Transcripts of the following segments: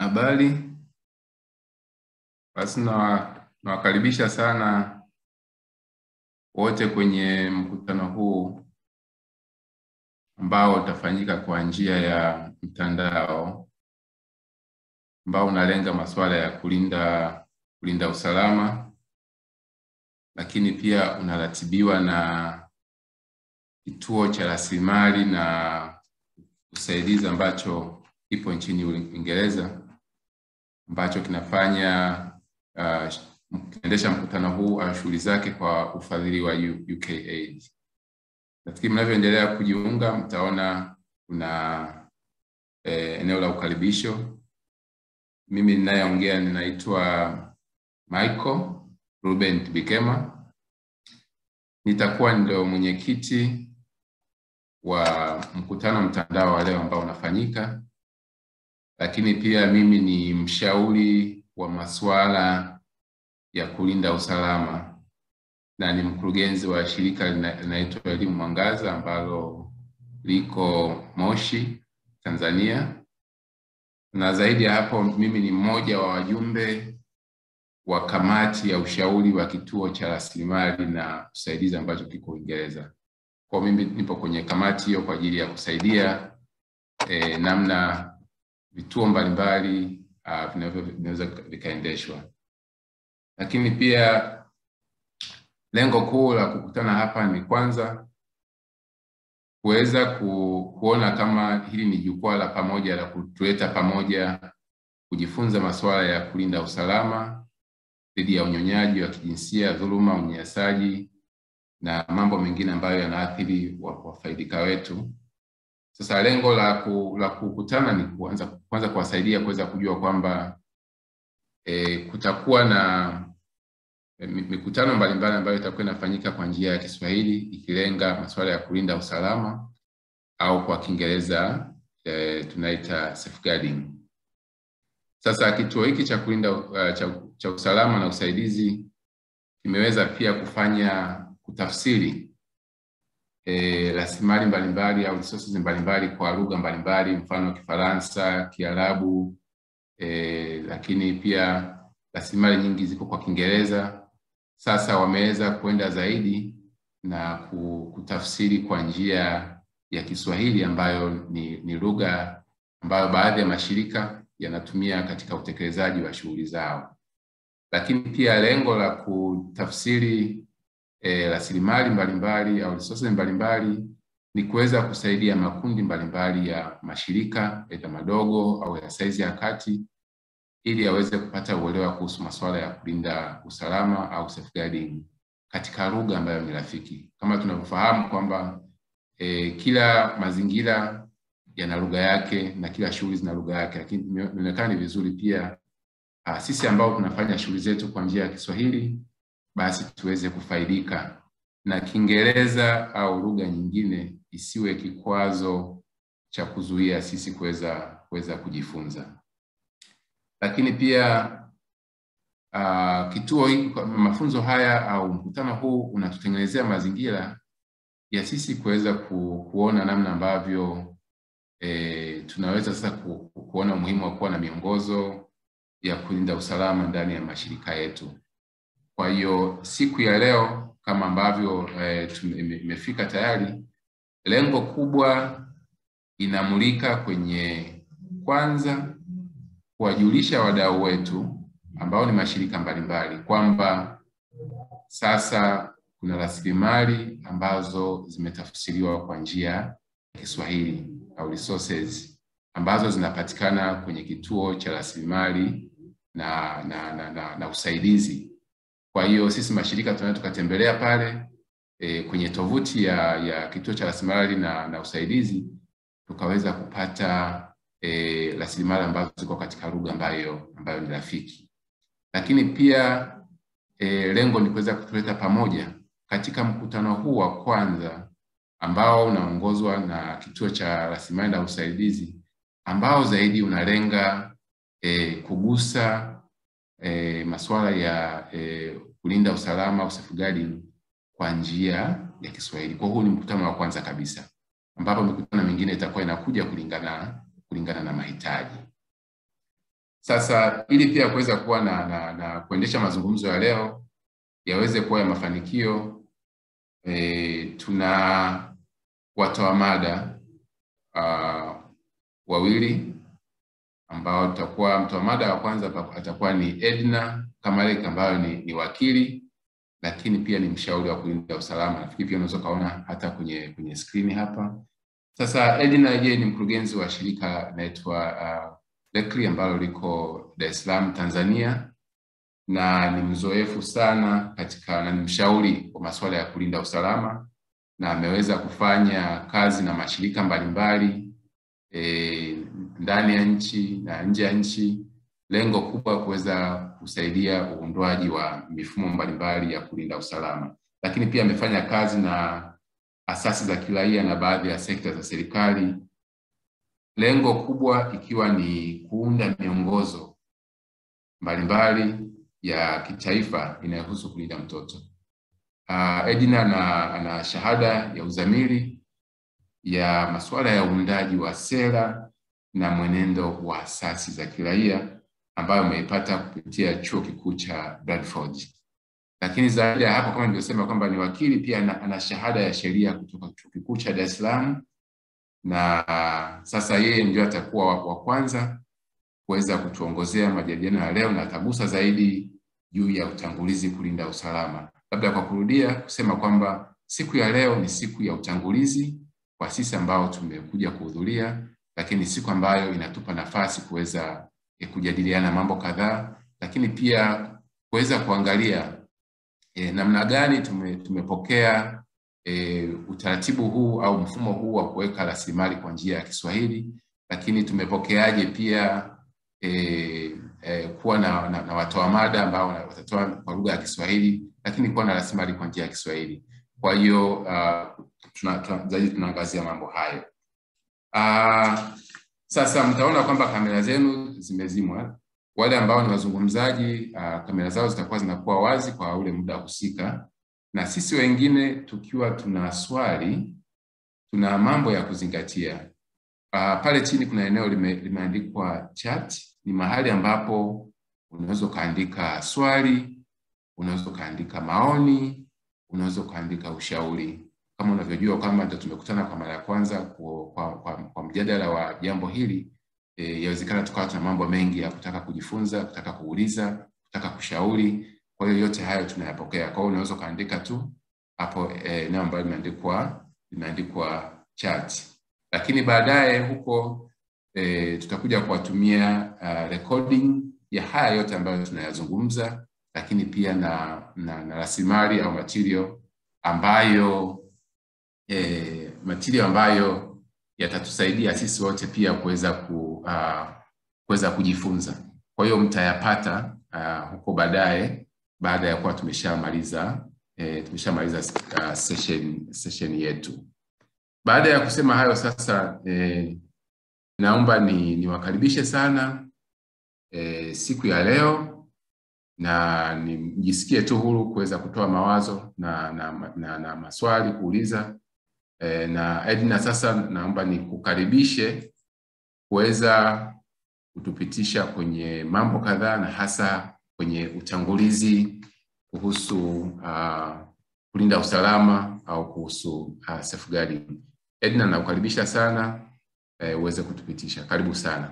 Habari. Basi nawa- nawakaribisha sana wote kwenye mkutano huu ambao utafanyika kwa njia ya mtandao ambao unalenga masuala ya kulinda kulinda usalama, lakini pia unaratibiwa na kituo cha rasilimali na usaidizi ambacho kipo nchini Uingereza ambacho kinafanya uh, kinaendesha mkutano huu au shughuli zake kwa ufadhili wa U- UKAID. Nafikiri mnavyoendelea kujiunga mtaona kuna eh, eneo la ukaribisho. Mimi ninayeongea ninaitwa Michael Ruben Bikema. Nitakuwa ndio mwenyekiti wa mkutano mtandao wa leo ambao unafanyika, lakini pia mimi ni mshauri wa masuala ya kulinda usalama na ni mkurugenzi wa shirika lina- linaitwa Elimu Mwangaza ambalo liko Moshi, Tanzania. Na zaidi ya hapo, mimi ni mmoja wa wajumbe wa kamati ya ushauri wa kituo cha rasilimali na usaidizi ambacho kiko Uingereza. Kwa mimi nipo kwenye kamati hiyo kwa ajili ya kusaidia eh, namna vituo mbalimbali uh, vinavyo vinaweza vikaendeshwa, lakini pia lengo kuu la kukutana hapa ni kwanza kuweza ku, kuona kama hili ni jukwaa la pamoja la kutuleta pamoja kujifunza masuala ya kulinda usalama dhidi ya unyonyaji wa kijinsia, dhuluma, unyanyasaji na mambo mengine ambayo yanaathiri wa- wafaidika wetu. Sasa lengo la, ku, la kukutana ni kuanza kwanza kuwasaidia kuweza kujua kwamba e, kutakuwa na e, mi- mikutano mbalimbali ambayo itakuwa inafanyika kwa njia ya Kiswahili ikilenga masuala ya kulinda usalama au kwa Kiingereza e, tunaita safeguarding. Sasa kituo hiki cha kulinda uh, cha, cha usalama na usaidizi kimeweza pia kufanya kutafsiri eh, rasilimali mbalimbali au resources mbalimbali kwa lugha mbalimbali, mfano Kifaransa, Kiarabu eh, lakini pia rasilimali nyingi ziko kwa Kiingereza. Sasa wameweza kwenda zaidi na ku- kutafsiri kwa njia ya Kiswahili ambayo ni, ni lugha ambayo baadhi ya mashirika yanatumia katika utekelezaji wa shughuli zao, lakini pia lengo la kutafsiri eh, rasilimali mbalimbali au resources mbalimbali ni kuweza kusaidia makundi mbalimbali ya mashirika aidha madogo au ya saizi ya kati ili yaweze kupata uelewa kuhusu masuala ya kulinda usalama au safeguarding katika lugha ambayo ni rafiki. Kama tunavyofahamu kwamba eh, kila mazingira yana lugha yake na kila shughuli zina lugha yake, lakini inaonekana ni vizuri pia uh, sisi ambao tunafanya shughuli zetu kwa njia ya Kiswahili basi tuweze kufaidika na Kiingereza au lugha nyingine isiwe kikwazo cha kuzuia sisi kuweza kuweza kujifunza. Lakini pia uh, kituo hiki kwa- mafunzo haya au mkutano huu unatutengenezea mazingira ya sisi kuweza ku, kuona namna ambavyo e, tunaweza sasa ku, ku- kuona umuhimu wa kuwa na miongozo ya kulinda usalama ndani ya mashirika yetu. Kwa hiyo siku ya leo kama ambavyo e, imefika tayari, lengo kubwa inamulika kwenye kwanza kuwajulisha wadau wetu ambao ni mashirika mbalimbali kwamba sasa kuna rasilimali ambazo zimetafsiriwa kwa njia ya Kiswahili au resources ambazo zinapatikana kwenye kituo cha rasilimali na, na, na, na, na usaidizi. Kwa hiyo sisi mashirika tunaweza tukatembelea pale e, kwenye tovuti ya, ya kituo cha rasilimali na, na usaidizi tukaweza kupata e, rasilimali ambazo ziko katika lugha ambayo ambayo ni rafiki, lakini pia e, lengo ni kuweza kutuleta pamoja katika mkutano huu wa kwanza ambao unaongozwa na kituo cha rasilimali na usaidizi ambao zaidi unalenga e, kugusa e, masuala ya e, kulinda usalama au safeguarding kwa njia ya Kiswahili. Kwa huu ni mkutano wa kwanza kabisa ambapo mikutano mingine itakuwa inakuja kulingana kulingana na mahitaji. Sasa ili pia kuweza kuwa na, na, na kuendesha mazungumzo ya leo yaweze kuwa ya mafanikio e, tuna watoa mada uh, wawili ambao tutakuwa mtoa mada wa kwanza atakuwa ni Edna Kamalek ambayo ni, ni wakili lakini pia ni mshauri wa kulinda usalama. Nafikiri pia unaweza ukaona hata kwenye kwenye skrini hapa. Sasa Edna yeye ni mkurugenzi wa shirika inaitwa uh, Lekri ambalo liko Dar es Salaam Tanzania, na ni mzoefu sana katika na ni mshauri wa masuala ya kulinda usalama na ameweza kufanya kazi na mashirika mbalimbali e, ndani ya nchi na nje ya nchi, lengo kubwa kuweza kusaidia uundwaji wa mifumo mbalimbali ya kulinda usalama, lakini pia amefanya kazi na asasi za kiraia na baadhi ya sekta za serikali, lengo kubwa ikiwa ni kuunda miongozo mbalimbali ya kitaifa inayohusu kulinda mtoto. Uh, Edna ana, ana shahada ya uzamili ya masuala ya uundaji wa sera na mwenendo wa asasi za kiraia ambayo ameipata kupitia chuo kikuu cha Bradford. Lakini zaidi ya hapo, kama nilivyosema kwamba ni wakili, pia ana, ana shahada ya sheria kutoka chuo kikuu cha Dar es Salaam, na sasa yeye ndio atakuwa wa, wa kwanza kuweza kutuongozea majadiliano ya leo na atagusa zaidi juu ya utangulizi kulinda usalama. Labda kwa kurudia kusema kwamba siku ya leo ni siku ya utangulizi kwa sisi ambao tumekuja kuhudhuria, lakini siku ambayo inatupa nafasi kuweza e, kujadiliana mambo kadhaa, lakini pia kuweza kuangalia e, namna gani tume, tumepokea e, utaratibu huu au mfumo huu wa kuweka rasilimali kwa njia ya Kiswahili, lakini tumepokeaje pia e, e, kuwa na, na, na watoa mada ambao watatoa kwa lugha ya Kiswahili, lakini kuwa na rasilimali kwa njia ya Kiswahili. Kwa hiyo uh, tuna, tuna, zaidi tunaangazia mambo hayo. Uh, sasa mtaona kwamba kamera zenu zimezimwa. Wale ambao ni wazungumzaji uh, kamera zao zitakuwa zinakuwa wazi kwa ule muda husika, na sisi wengine tukiwa tuna swali, tuna mambo ya kuzingatia. Uh, pale chini kuna eneo lime, limeandikwa chat. Ni mahali ambapo unaweza ukaandika swali, unaweza ukaandika maoni, unaweza ukaandika ushauri. Kama unavyojua kwamba ndio tumekutana kwa mara ya kwanza kwa, kwa, kwa, kwa mjadala wa jambo hili e, yawezekana tukawa tuna mambo mengi ya kutaka kujifunza, kutaka kuuliza, kutaka kushauri. Kwa hiyo yote hayo tunayapokea. Kwa hiyo unaweza ukaandika tu hapo eneo ambayo limeandikwa limeandikwa chat, lakini baadaye huko e, tutakuja kuwatumia uh, recording ya haya yote ambayo tunayazungumza, lakini pia na, na, na rasilimali au material ambayo e, material ambayo yatatusaidia sisi wote pia kuweza ku, uh, kuweza kujifunza. Kwa hiyo mtayapata uh, huko baadaye baada ya kuwa tumeshamaliza e, tumeshamaliza uh, session, session yetu. Baada ya kusema hayo sasa e, naomba ni niwakaribishe sana e, siku ya leo na nijisikie tu huru kuweza kutoa mawazo na, na, na, na maswali kuuliza e, na Edna, sasa naomba nikukaribishe kuweza kutupitisha kwenye mambo kadhaa na hasa kwenye utangulizi kuhusu uh, kulinda usalama au kuhusu uh, safeguarding. Edna, nakukaribisha sana e, uweze kutupitisha. Karibu sana.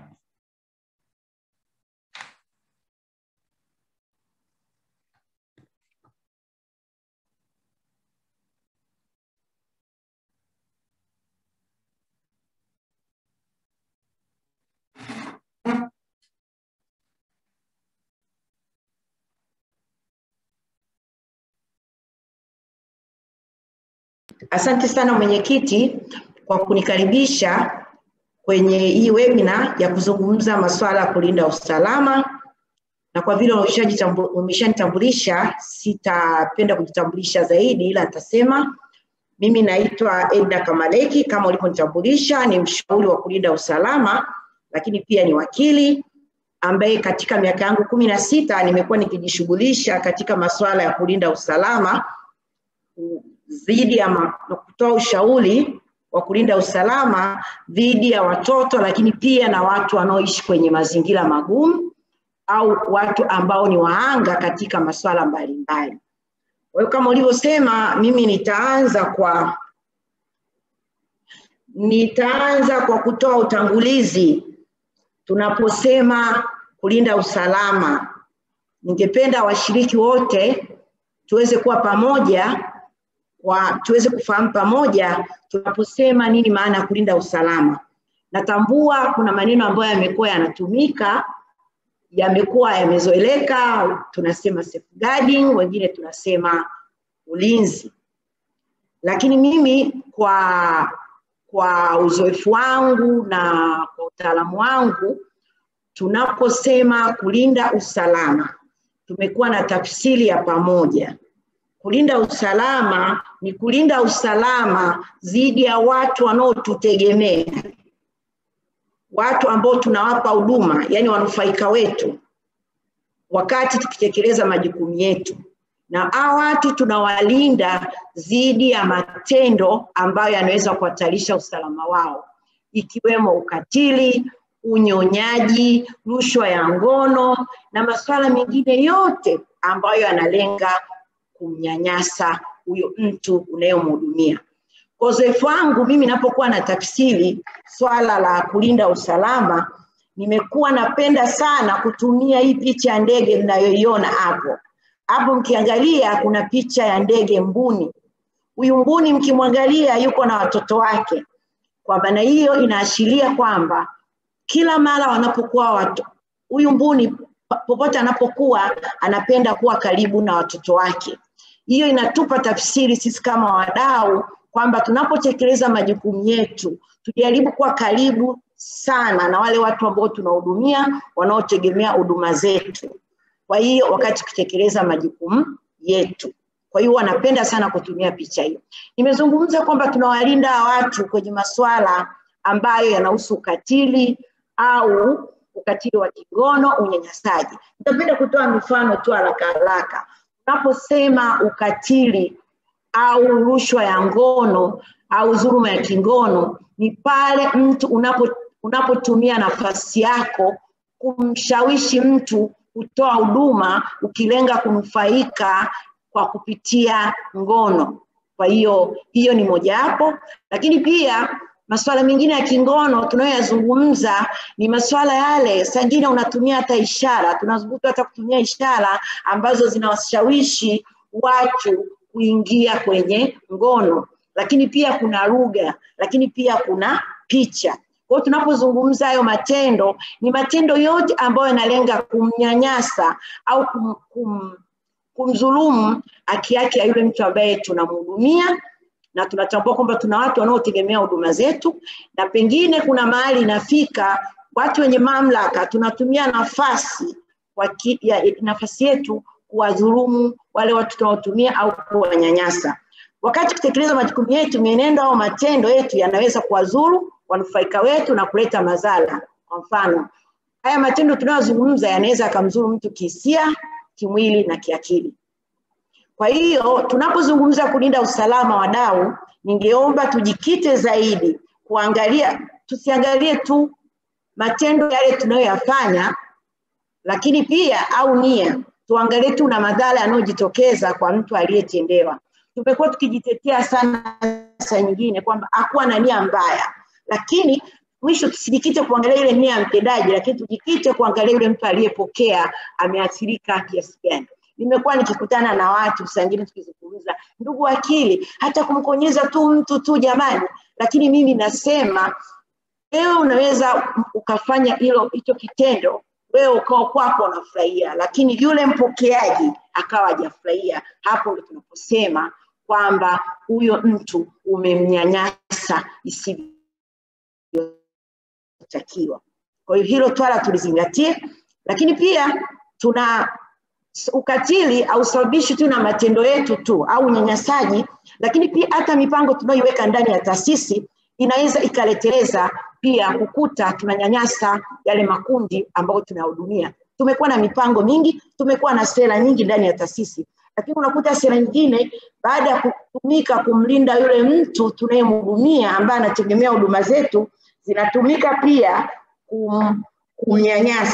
Asante sana mwenyekiti kwa kunikaribisha kwenye hii webinar ya kuzungumza masuala ya kulinda usalama, na kwa vile umeshanitambulisha sitapenda kujitambulisha zaidi, ila nitasema mimi naitwa Edna Kamaleki kama ulivyonitambulisha, ni mshauri wa kulinda usalama, lakini pia ni wakili ambaye katika miaka yangu kumi na sita nimekuwa nikijishughulisha katika masuala ya kulinda usalama dhidi ya kutoa ushauri wa kulinda usalama dhidi ya watoto, lakini pia na watu wanaoishi kwenye mazingira magumu au watu ambao ni waanga katika masuala mbalimbali. Kwa hiyo kama ulivyosema, mimi nitaanza kwa nitaanza kwa kutoa utangulizi tunaposema kulinda usalama. Ningependa washiriki wote tuweze kuwa pamoja kwa tuweze kufahamu pamoja tunaposema nini maana ya kulinda usalama. Natambua kuna maneno ambayo yamekuwa yanatumika yamekuwa yamezoeleka, tunasema safeguarding, wengine tunasema ulinzi, lakini mimi kwa kwa uzoefu wangu na kwa utaalamu wangu, tunaposema kulinda usalama, tumekuwa na tafsiri ya pamoja. Kulinda usalama ni kulinda usalama dhidi ya watu wanaotutegemea, watu ambao tunawapa huduma, yani wanufaika wetu, wakati tukitekeleza majukumu yetu, na hawa watu tunawalinda dhidi ya matendo ambayo yanaweza kuhatarisha usalama wao, ikiwemo ukatili, unyonyaji, rushwa ya ngono na masuala mengine yote ambayo yanalenga kumnyanyasa huyo mtu unayemhudumia. Kwa uzoefu wangu mimi napokuwa na tafsiri swala la kulinda usalama, nimekuwa napenda sana kutumia hii picha ya ndege mnayoiona hapo. Hapo mkiangalia kuna picha ya ndege mbuni. Huyu mbuni mkimwangalia yuko na watoto wake. Kwa maana hiyo inaashiria kwamba kila mara wanapokuwa watu huyu mbuni popote anapokuwa anapenda kuwa karibu na watoto wake. Hiyo inatupa tafsiri sisi kama wadau kwamba tunapotekeleza majukumu yetu tujaribu kuwa karibu sana na wale watu ambao tunahudumia wanaotegemea huduma zetu. Kwa hiyo wakati tukitekeleza majukumu yetu. Kwa hiyo wanapenda sana kutumia picha hiyo. Nimezungumza kwamba tunawalinda watu kwenye masuala ambayo yanahusu ukatili au ukatili wa kingono, unyanyasaji. Nitapenda kutoa mifano tu haraka haraka. Unaposema ukatili au rushwa ya ngono au dhuluma ya kingono, ni pale mtu unapo unapotumia nafasi yako kumshawishi mtu kutoa huduma ukilenga kunufaika kwa kupitia ngono. Kwa hiyo hiyo ni mojawapo, lakini pia masuala mengine ya kingono tunayoyazungumza ni masuala yale, saa ingine unatumia hata ishara, tunazunguka hata kutumia ishara ambazo zinawashawishi watu kuingia kwenye ngono, lakini pia kuna lugha, lakini pia kuna picha. Kwa hiyo tunapozungumza hayo matendo, ni matendo yote ambayo yanalenga kumnyanyasa au kum, kum, kumdhulumu haki yake ya yule mtu ambaye tunamhudumia na tunatambua kwamba tuna watu wanaotegemea huduma zetu, na pengine kuna mahali inafika watu wenye mamlaka tunatumia nafasi waki, ya, nafasi yetu kuwadhulumu wale watu tunaotumia au kuwanyanyasa. Wakati kutekeleza majukumu yetu, mienendo au matendo yetu yanaweza kuwadhuru wanufaika wetu na kuleta madhara. Kwa mfano, haya matendo tunayozungumza yanaweza yakamdhuru mtu kihisia, kimwili na kiakili. Kwa hiyo tunapozungumza kulinda usalama wadau, ningeomba tujikite zaidi kuangalia, tusiangalie tu matendo yale tunayoyafanya, lakini pia au nia, tuangalie tu na madhara yanayojitokeza kwa mtu aliyetendewa. Tumekuwa tukijitetea sana saa nyingine kwamba hakuwa na nia mbaya, lakini mwisho tusijikite kuangalia ile nia ya mtendaji, lakini tujikite kuangalia yule mtu aliyepokea ameathirika kiasi gani nimekuwa nikikutana na watu saa ingine tukizungumza, ndugu wakili, hata kumkonyeza tu mtu tu jamani, lakini mimi nasema wewe unaweza ukafanya hilo hicho kitendo, wewe ukawa kwako unafurahia, lakini yule mpokeaji akawa hajafurahia. Hapo ndio tunaposema kwamba huyo mtu umemnyanyasa isivyotakiwa. Kwa hiyo hilo twala tulizingatie, lakini pia tuna ukatili hausababishi tu na matendo yetu tu au unyanyasaji, lakini pia hata mipango tunayoiweka ndani ya taasisi inaweza ikaleteleza pia kukuta tunanyanyasa yale makundi ambayo tunahudumia. Tumekuwa na mipango mingi, tumekuwa na sera nyingi ndani ya taasisi, lakini unakuta sera nyingine baada ya kutumika kumlinda yule mtu tunayemhudumia ambaye anategemea huduma zetu, zinatumika pia kum, kumnyanyasa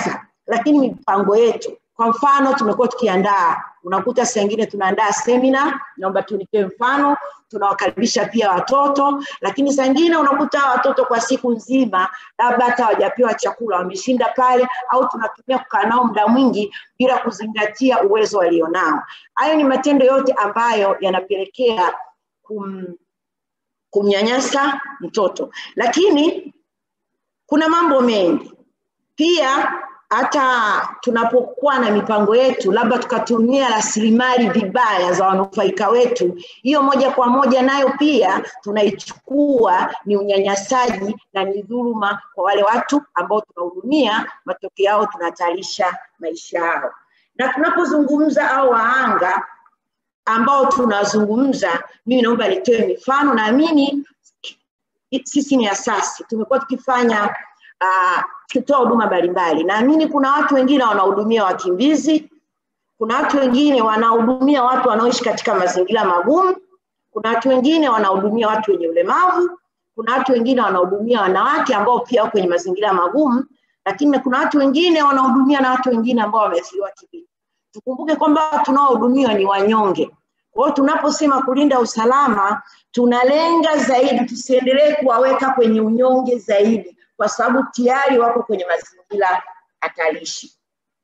lakini mipango yetu kwa mfano tumekuwa tukiandaa unakuta saa ingine tunaandaa semina naomba tu nitoe mfano tunawakaribisha pia watoto lakini saa ingine unakuta watoto kwa siku nzima labda hata hawajapewa chakula wameshinda pale au tunatumia kukaa nao muda mwingi bila kuzingatia uwezo walionao hayo ni matendo yote ambayo yanapelekea kum, kumnyanyasa mtoto lakini kuna mambo mengi pia hata tunapokuwa na mipango yetu labda tukatumia rasilimali vibaya za wanufaika wetu hiyo moja kwa moja nayo pia tunaichukua ni unyanyasaji na ni dhuluma kwa wale watu ambao tunahudumia matokeo yao tunahatarisha maisha yao na tunapozungumza au wahanga ambao tunazungumza mimi naomba nitoe mifano naamini sisi ni asasi tumekuwa tukifanya uh, tukitoa huduma mbalimbali naamini kuna watu wengine wanahudumia wakimbizi kuna watu wengine wanahudumia watu wanaoishi katika mazingira magumu kuna watu wengine wanahudumia watu wenye ulemavu kuna watu wengine wanahudumia wanawake ambao pia wako kwenye mazingira magumu lakini kuna watu wengine wanahudumia na watu wengine ambao wameathiriwa kivita tukumbuke kwamba tunaohudumiwa ni wanyonge kwa hiyo tunaposema kulinda usalama tunalenga zaidi tusiendelee kuwaweka kwenye unyonge zaidi kwa sababu tayari wako kwenye mazingira hatarishi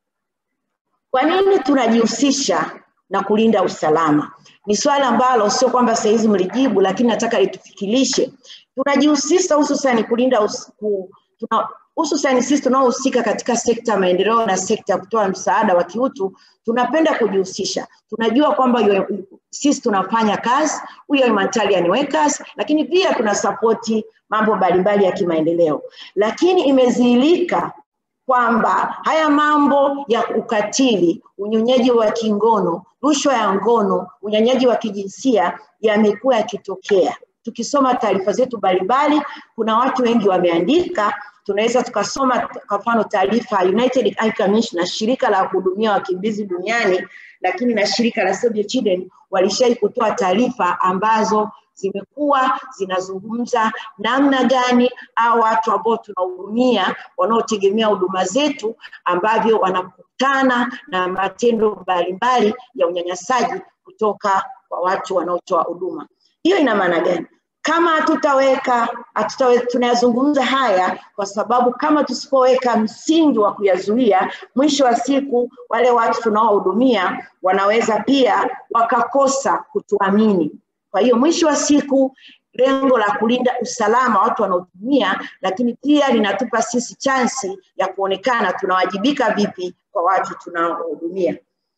kwa nini tunajihusisha na kulinda usalama ni swali ambalo sio kwamba sahizi mlijibu lakini nataka litufikirishe tunajihusisha hususani kulinda us, ku, tuna, hususani sisi tunaohusika katika sekta ya maendeleo na sekta ya kutoa msaada wa kiutu tunapenda kujihusisha tunajua kwamba sisi tunafanya kazi huyo humanitarian workers lakini pia tunasapoti mambo mbalimbali ya kimaendeleo lakini imezilika kwamba haya mambo ya ukatili unyonyaji wa kingono rushwa ya ngono unyanyaji wa kijinsia yamekuwa yakitokea tukisoma taarifa zetu mbalimbali kuna watu wengi wameandika tunaweza tukasoma kwa mfano taarifa United Eye Commission na shirika la kuhudumia wakimbizi duniani lakini na shirika la Save the Children walishai kutoa taarifa ambazo zimekuwa zinazungumza namna gani au watu ambao tunahudumia wanaotegemea huduma zetu ambavyo wanakutana na matendo mbalimbali ya unyanyasaji kutoka kwa watu wanaotoa huduma. Hiyo ina maana gani? Kama hatutaweka hatutaweka, tunayazungumza haya kwa sababu kama tusipoweka msingi wa kuyazuia, mwisho wa siku wale watu tunaohudumia wanaweza pia wakakosa kutuamini. Kwa hiyo mwisho wa siku lengo la kulinda usalama watu wanaotumia, lakini pia linatupa sisi chansi ya kuonekana tunawajibika vipi kwa watu tunaohudumia.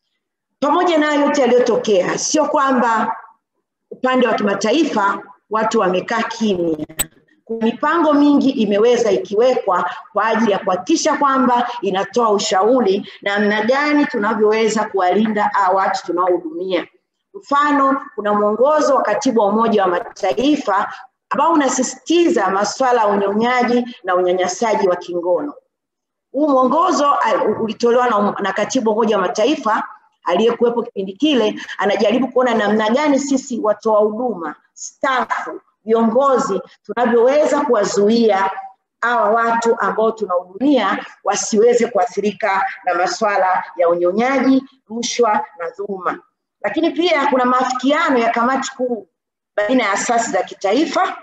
Pamoja na yote yaliyotokea, sio kwamba upande wa kimataifa watu wamekaa kimya. Mipango mingi imeweza ikiwekwa kwa ajili ya kuhakikisha kwamba inatoa ushauri namna gani tunavyoweza kuwalinda hawa watu tunaohudumia. Mfano, kuna mwongozo wa katibu wa Umoja wa Mataifa ambao unasisitiza masuala ya unyonyaji na unyanyasaji wa kingono. Huu mwongozo ulitolewa na, na katibu wa Umoja wa Mataifa aliyekuwepo kipindi kile, anajaribu kuona namna gani sisi watoa huduma, stafu, viongozi tunavyoweza kuwazuia hawa watu ambao tunahudumia wasiweze kuathirika na masuala ya unyonyaji, rushwa na dhuluma lakini pia kuna maafikiano ya kamati kuu baina ya asasi za kitaifa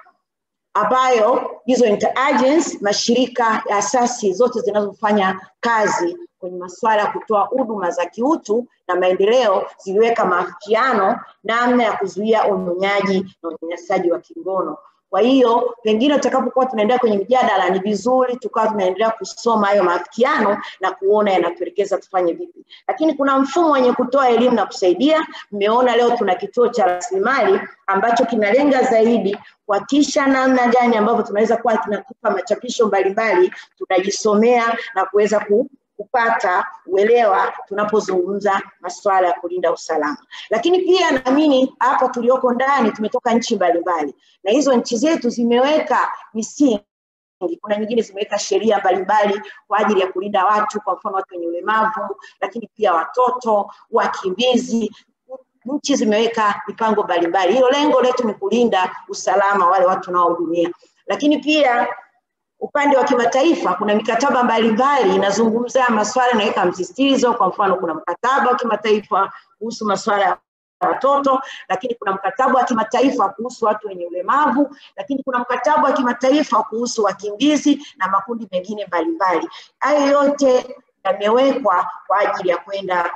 ambayo hizo interagency mashirika ya asasi zote zinazofanya kazi kwenye masuala ya kutoa huduma za kiutu na maendeleo ziliweka maafikiano namna ya kuzuia unyonyaji na unyanyasaji wa kingono. Kwa hiyo pengine tutakapokuwa tunaendelea kwenye mjadala, ni vizuri tukawa tunaendelea kusoma hayo maafikiano na kuona yanatuelekeza tufanye vipi. Lakini kuna mfumo wenye kutoa elimu na kusaidia. Mmeona leo tuna kituo cha rasilimali ambacho kinalenga zaidi kuhakikisha namna gani ambavyo tunaweza kuwa tunatupa machapisho mbalimbali, tunajisomea na kuweza ku, kupata uelewa tunapozungumza masuala ya kulinda usalama. Lakini pia naamini hapa tulioko ndani tumetoka nchi mbalimbali, na hizo nchi zetu zimeweka misingi kuna nyingine zimeweka sheria mbalimbali kwa ajili ya kulinda watu, kwa mfano watu wenye ulemavu, lakini pia watoto, wakimbizi. Nchi zimeweka mipango mbalimbali. Hilo lengo letu ni kulinda usalama wale watu tunaohudumia, lakini pia upande wa kimataifa kuna mikataba mbalimbali inazungumza masuala inaweka msisitizo. Kwa mfano, kuna mkataba wa kimataifa kuhusu masuala ya watoto, lakini kuna mkataba wa kimataifa kuhusu watu wenye ulemavu, lakini kuna mkataba wa kimataifa kuhusu wakimbizi na makundi mengine mbalimbali. Hayo yote yamewekwa kwa ajili ya kwenda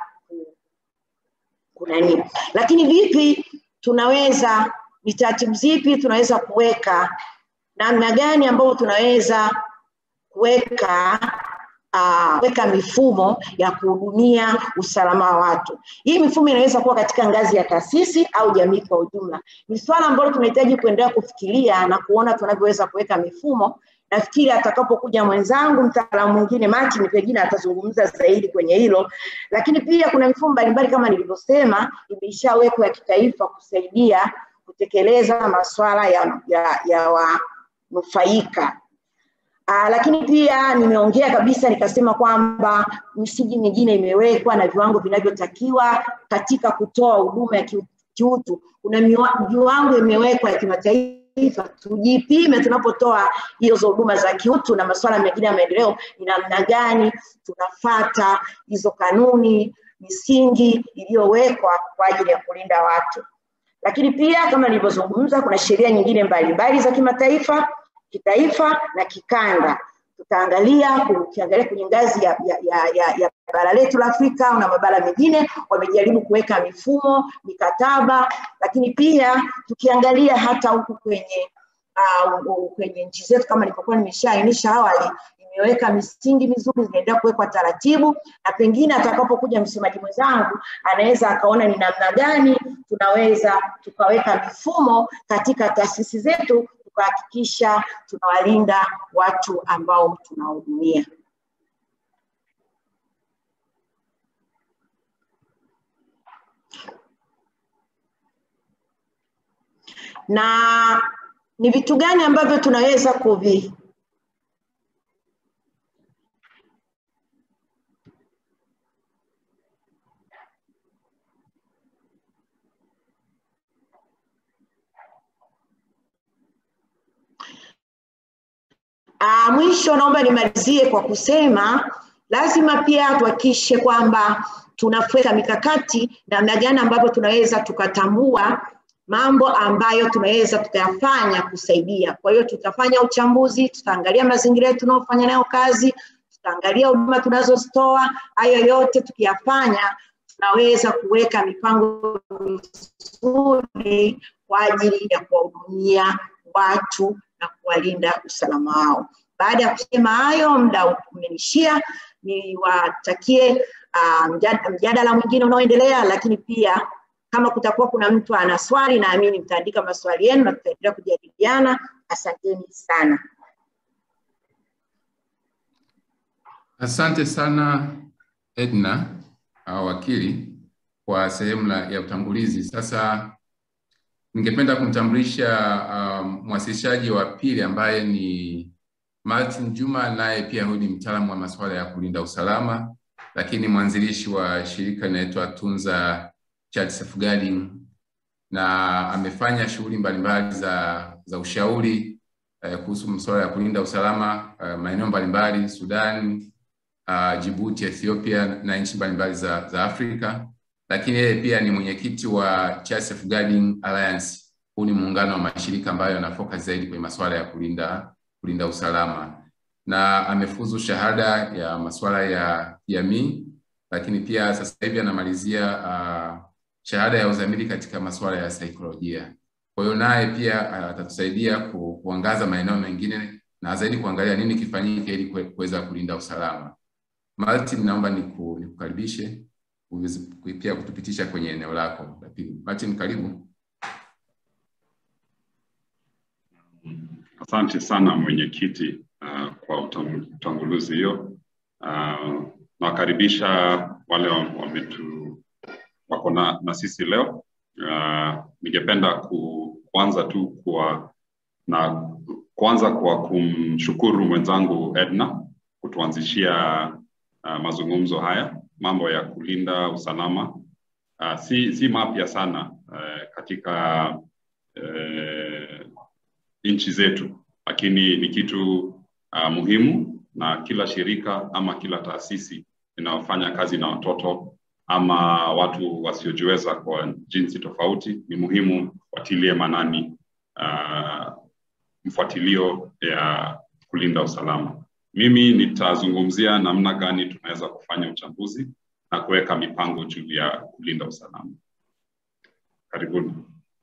kunani, lakini vipi tunaweza, ni taratibu zipi tunaweza kuweka, namna gani ambayo tunaweza kuweka uh, weka mifumo ya kuhudumia usalama wa watu. Hii mifumo inaweza kuwa katika ngazi ya taasisi au jamii kwa ujumla. Ni swala ambalo tunahitaji kuendelea kufikiria na kuona tunavyoweza kuweka mifumo. Nafikiri atakapokuja mwenzangu mtaalamu mwingine Martin, pengine atazungumza zaidi kwenye hilo, lakini pia kuna mifumo mbalimbali kama nilivyosema, imeshawekwa ya kitaifa kusaidia kutekeleza masuala ya, ya, ya wanufaika Uh, lakini pia nimeongea kabisa nikasema kwamba misingi mingine imewekwa na viwango vinavyotakiwa katika kutoa huduma ya kiutu. Kuna viwango imewekwa ya kimataifa, tujipime tunapotoa hizo huduma za kiutu na masuala mengine ya maendeleo, ni namna gani tunafata hizo kanuni, misingi iliyowekwa kwa ajili ya kulinda watu. Lakini pia kama nilivyozungumza, kuna sheria nyingine mbalimbali za kimataifa kitaifa na kikanda. Tutaangalia ukiangalia kwenye ngazi ya, ya, ya, ya, ya bara letu la Afrika na mabara mengine wamejaribu kuweka mifumo, mikataba, lakini pia tukiangalia hata huku kwenye uh, kwenye nchi zetu kama nilivyokuwa nimeshaainisha awali imeweka misingi mizuri, zinaendelea kuwekwa taratibu, na pengine atakapokuja msemaji mwenzangu anaweza akaona ni namna gani tunaweza tukaweka mifumo katika taasisi zetu kuhakikisha tunawalinda watu ambao tunahudumia. Na ni vitu gani ambavyo tunaweza kuvi Uh, mwisho naomba nimalizie kwa kusema lazima pia tuhakikishe kwamba tunaweka mikakati namna gani ambavyo tunaweza tukatambua mambo ambayo tunaweza tukayafanya kusaidia. Kwa hiyo tutafanya uchambuzi, tutaangalia mazingira yetu tunayofanya nayo kazi, tutaangalia huduma tunazozitoa. Hayo yote tukiyafanya, tunaweza kuweka mipango mizuri kwa ajili ya kuwahudumia watu na kuwalinda usalama wao. Baada ya kusema hayo, muda umenishia, niwatakie uh, mjadala mwingine unaoendelea, lakini pia kama kutakuwa kuna mtu ana swali, naamini mtaandika maswali yenu na tutaendelea kujadiliana. Asanteni sana. Asante sana Edna au wakili kwa sehemu ya utangulizi. Sasa ningependa kumtambulisha um, mwasilishaji wa pili ambaye ni Martin Juma, naye pia huyu ni mtaalamu wa masuala ya kulinda usalama, lakini mwanzilishi wa shirika linaloitwa Tunza Child Safeguarding, na amefanya shughuli mbalimbali za, za ushauri eh, kuhusu masuala ya kulinda usalama eh, maeneo mbalimbali Sudan, uh, Djibouti, Ethiopia na nchi mbalimbali za, za Afrika lakini yeye pia ni mwenyekiti wa Child Safeguarding Alliance. Huu ni muungano wa mashirika ambayo yana focus zaidi kwenye masuala ya kulinda kulinda usalama, na amefuzu shahada ya masuala ya jamii, lakini pia sasa hivi anamalizia uh, shahada ya uzamili katika masuala ya saikolojia. Kwa hiyo naye pia atatusaidia ku, kuangaza maeneo mengine na zaidi kuangalia nini kifanyike ili kuweza kulinda usalama. Martin, naomba niku, nikukaribishe pia kutupitisha kwenye eneo lako la pili. Martin, karibu. Asante sana mwenyekiti uh, kwa utangulizi hiyo. Uh, nawakaribisha wale wametu wako na, na sisi leo. Uh, ningependa ku, kuanza tu kwa na kuanza kwa kumshukuru mwenzangu Edna kutuanzishia uh, mazungumzo haya mambo ya kulinda usalama uh, si, si mapya sana uh, katika uh, nchi zetu, lakini ni kitu uh, muhimu na kila shirika ama kila taasisi inayofanya kazi na watoto ama watu wasiojiweza kwa jinsi tofauti, ni muhimu fuatilie manani uh, mfuatilio ya kulinda usalama. Mimi nitazungumzia namna gani tunaweza kufanya uchambuzi na kuweka mipango juu ya kulinda usalama. Karibuni.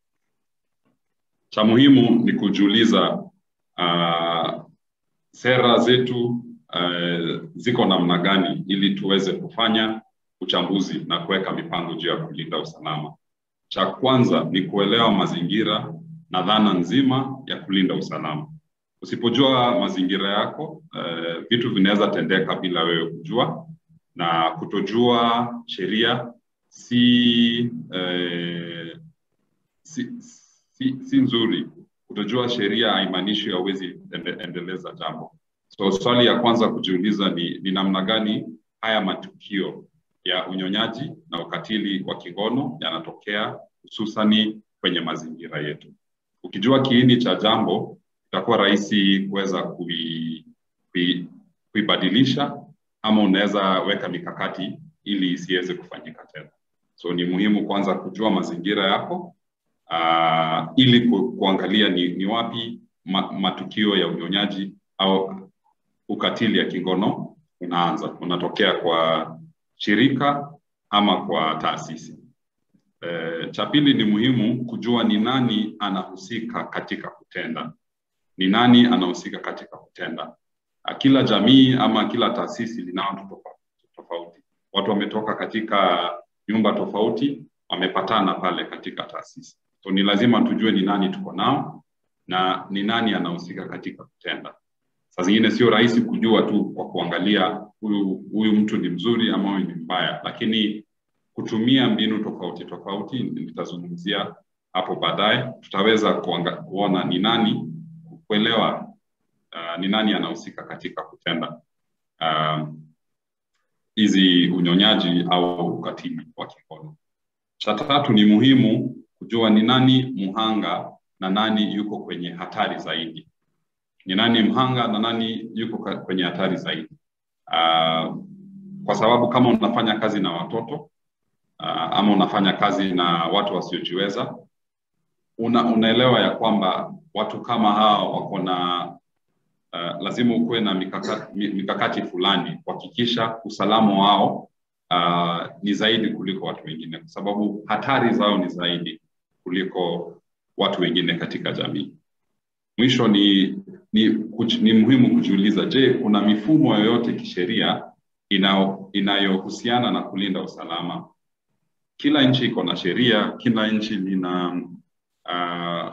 Cha muhimu ni kujiuliza uh, sera zetu uh, ziko namna gani ili tuweze kufanya uchambuzi na kuweka mipango juu ya kulinda usalama. Cha kwanza ni kuelewa mazingira na dhana nzima ya kulinda usalama. Usipojua mazingira yako, uh, vitu vinaweza tendeka bila wewe kujua, na kutojua sheria si, uh, si, si, si nzuri. Kutojua sheria haimaanishi hauwezi ende, endeleza jambo. So swali ya kwanza kujiuliza ni, ni namna gani haya matukio ya unyonyaji na ukatili wa kingono yanatokea hususani kwenye mazingira yetu. Ukijua kiini cha jambo, itakuwa rahisi kuweza kui, kui, kuibadilisha ama unaweza weka mikakati ili isiweze kufanyika tena. So ni muhimu kwanza kujua mazingira yako uh, ili ku, kuangalia ni, ni wapi ma, matukio ya unyonyaji au ukatili ya kingono unaanza, unatokea kwa shirika ama kwa taasisi. E, cha pili ni muhimu kujua ni nani anahusika katika kutenda, ni nani anahusika katika kutenda. Kila jamii ama kila taasisi lina watu tofauti. Watu wametoka katika nyumba tofauti, wamepatana pale katika taasisi. So ni lazima tujue ni nani tuko nao na ni nani anahusika katika kutenda. Saa zingine sio rahisi kujua tu kwa kuangalia huyu huyu mtu ni mzuri ama huyu ni mbaya, lakini kutumia mbinu tofauti tofauti, nitazungumzia hapo baadaye, tutaweza kuanga, kuona ni nani, kuelewa uh, ni nani anahusika katika kutenda hizi uh, unyonyaji au ukatili wa kingono. Cha tatu ni muhimu kujua ni nani mhanga na nani yuko kwenye hatari zaidi ni nani mhanga na nani yuko kwenye hatari zaidi. Uh, kwa sababu kama unafanya kazi na watoto uh, ama unafanya kazi na watu wasiojiweza, una, unaelewa ya kwamba watu kama hao wako na uh, lazima ukuwe na mikakati, mikakati fulani kuhakikisha usalama wao uh, ni zaidi kuliko watu wengine, kwa sababu hatari zao ni zaidi kuliko watu wengine katika jamii. Mwisho ni ni, kuch, ni muhimu kujiuliza, je, kuna mifumo yoyote kisheria inayohusiana na kulinda usalama? Kila nchi iko na sheria, kila nchi lina uh,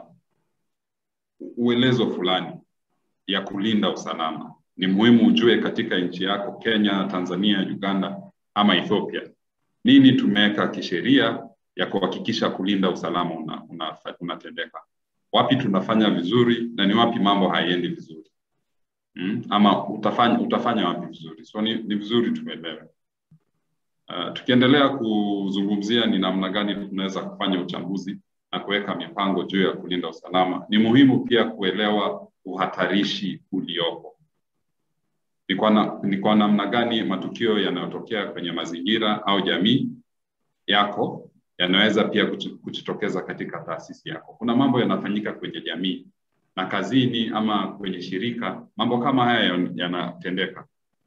uelezo fulani ya kulinda usalama. Ni muhimu ujue katika nchi yako Kenya, Tanzania, Uganda ama Ethiopia, nini tumeweka kisheria ya kuhakikisha kulinda usalama unatendeka una, una wapi tunafanya vizuri na ni wapi mambo haiendi vizuri mm? ama utafanya, utafanya wapi vizuri so ni, ni vizuri tuelewe uh, tukiendelea kuzungumzia ni namna gani tunaweza kufanya uchambuzi na kuweka mipango juu ya kulinda usalama ni muhimu pia kuelewa uhatarishi uliopo ni kwa, na, ni kwa namna gani matukio yanayotokea kwenye mazingira au jamii yako yanaweza pia kujitokeza katika taasisi yako. Kuna mambo yanafanyika kwenye jamii na kazini ama kwenye shirika, mambo kama haya yanatendeka.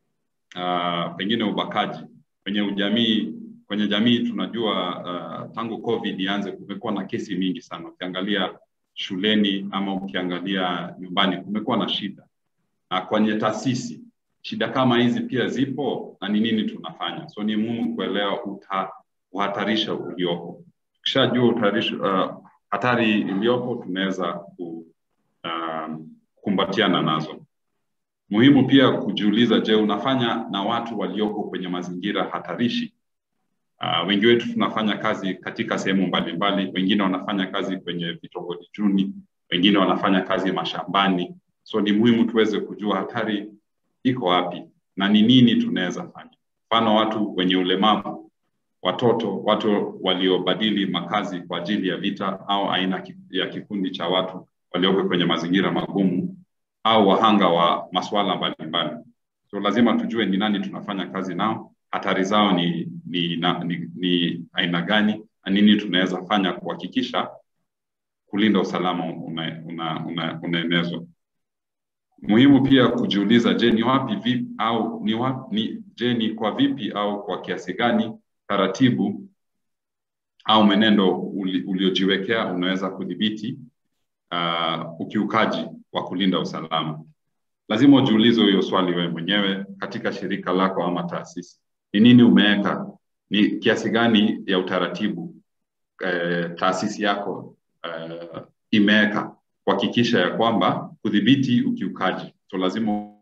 Uh, pengine ubakaji kwenye ujamii, kwenye jamii tunajua uh, tangu COVID ianze kumekuwa na kesi mingi sana. Ukiangalia shuleni ama ukiangalia nyumbani kumekuwa na shida, na kwenye taasisi shida kama hizi pia zipo, na ni nini tunafanya? So ni muhimu kuelewa uta uhatarisha uliopo. Tukishajua uh, hatari iliyopo, tunaweza ku, uh, kukumbatiana nazo. Muhimu pia kujiuliza, je, unafanya na watu walioko kwenye mazingira hatarishi? Uh, wengi wetu tunafanya kazi katika sehemu mbalimbali, wengine wanafanya kazi kwenye vitongoji duni, wengine wanafanya kazi mashambani. So ni muhimu tuweze kujua hatari iko wapi na ni nini tunaweza fanya. Mfano, watu wenye ulemavu watoto, watu waliobadili makazi kwa ajili ya vita au aina ya kikundi cha watu walioko kwenye mazingira magumu. au wahanga wa masuala mbalimbali. So lazima tujue ni nani tunafanya kazi nao, hatari zao ni ni, na, ni, ni aina gani na nini tunaweza fanya kuhakikisha kulinda usalama unaenezwa una, una, una muhimu pia kujiuliza, je, ni wapi vipi au ni wapi, ni, je ni kwa vipi au kwa kiasi gani taratibu au mwenendo uli, uliojiwekea unaweza kudhibiti uh, ukiukaji wa kulinda usalama. Lazima ujiulize hiyo swali wewe mwenyewe katika shirika lako ama taasisi, ni nini umeweka, ni kiasi gani ya utaratibu eh, taasisi yako eh, imeweka kuhakikisha ya kwamba kudhibiti ukiukaji. So lazima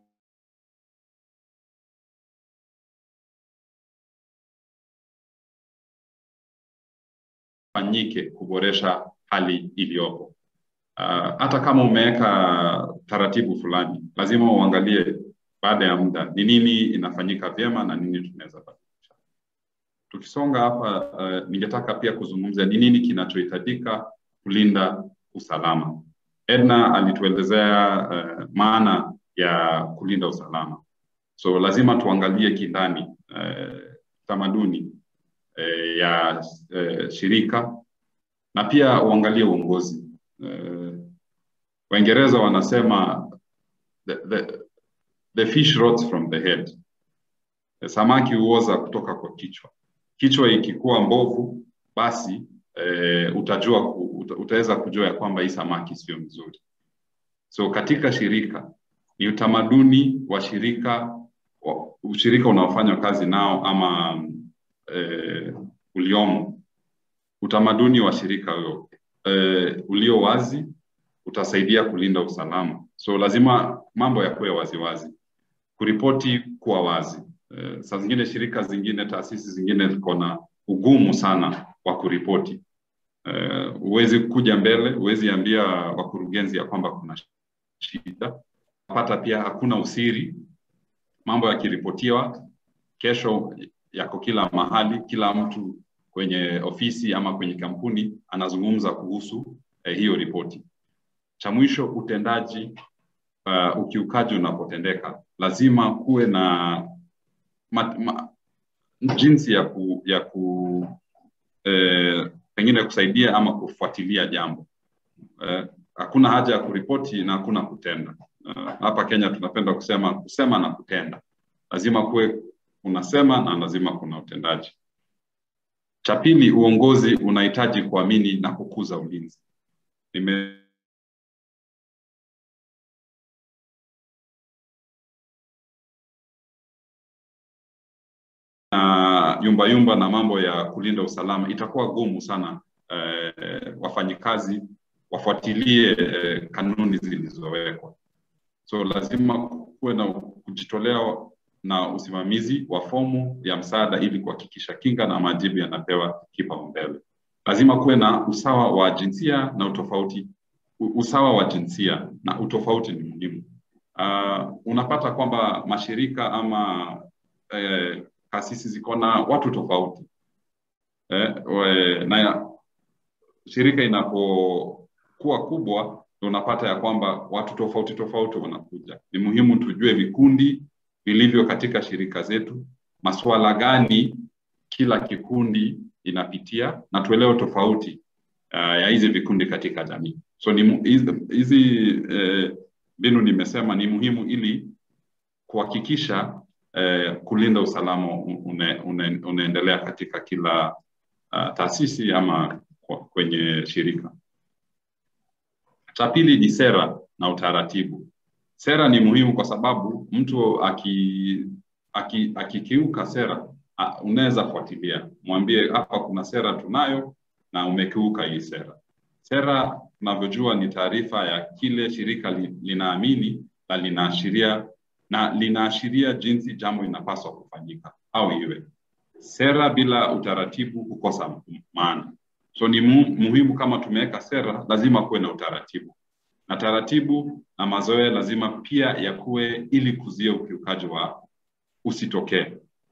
fanyike kuboresha hali iliyopo. Uh, hata kama umeweka taratibu fulani, lazima uangalie baada ya muda ni nini inafanyika vyema na nini tunaweza badilisha. Tukisonga hapa, uh, ningetaka pia kuzungumzia ni nini kinachohitajika kulinda usalama. Edna alituelezea uh, maana ya kulinda usalama, so lazima tuangalie kindani uh, tamaduni uh, ya uh, shirika na pia uangalie uongozi. Uh, Waingereza wanasema the, the, the fish rots from the head, samaki huoza kutoka kwa kichwa. Kichwa ikikuwa mbovu, basi eh, utajua uta, utaweza kujua ya kwamba hii samaki sio mzuri. So katika shirika ni utamaduni wa shirika wa, ushirika unaofanya kazi nao ama eh, uliomo utamaduni wa shirika huyo eh, ulio wazi utasaidia kulinda usalama. So lazima mambo yakuwe waziwazi, kuripoti kuwa wazi. Eh, saa zingine shirika zingine, taasisi zingine ziko na ugumu sana wa kuripoti. Huwezi uh, kuja mbele, huwezi ambia wakurugenzi ya kwamba kuna shida. Pata pia hakuna usiri, mambo yakiripotiwa kesho yako kila mahali, kila mtu kwenye ofisi ama kwenye kampuni anazungumza kuhusu eh, hiyo ripoti. Cha mwisho, utendaji uh, ukiukaji unapotendeka, lazima kuwe na ma, ma, jinsi ya ku, ya ku eh, pengine kusaidia ama kufuatilia jambo eh, hakuna haja ya kuripoti na hakuna kutenda. Uh, hapa Kenya tunapenda kusema kusema na kutenda, lazima kuwe unasema na lazima kuna utendaji. Cha pili, uongozi unahitaji kuamini na kukuza ulinzi. Nime na yumba yumba na mambo ya kulinda usalama, itakuwa gumu sana eh, wafanyikazi wafuatilie eh, kanuni zilizowekwa. So lazima kuwe na kujitolea na usimamizi wa fomu ya msaada ili kuhakikisha kinga na majibu yanapewa kipaumbele. Lazima kuwe na usawa wa jinsia na utofauti. Usawa wa jinsia na utofauti ni muhimu. Uh, unapata kwamba mashirika ama eh, taasisi ziko na watu tofauti eh, we, na shirika inapokuwa kubwa unapata ya kwamba watu tofauti tofauti wanakuja. Ni muhimu tujue vikundi vilivyo katika shirika zetu, masuala gani kila kikundi inapitia na tuelewe tofauti uh, ya hizi vikundi katika jamii. So ni hizi mbinu eh, nimesema ni muhimu ili kuhakikisha eh, kulinda usalama une, une, unaendelea katika kila uh, taasisi ama kwenye shirika. Cha pili ni sera na utaratibu. Sera ni muhimu kwa sababu mtu aki, aki, akikiuka sera uh, unaweza fuatilia, mwambie hapa kuna sera tunayo na umekiuka hii sera. Sera tunavyojua ni taarifa ya kile shirika li, linaamini na linaashiria na linaashiria jinsi jambo inapaswa kufanyika au iwe. Sera bila utaratibu hukosa maana. So ni mu, muhimu kama tumeweka sera, lazima kuwe na utaratibu, na taratibu na mazoea lazima pia yakuwe ili kuzuia ukiukaji wa usitokee.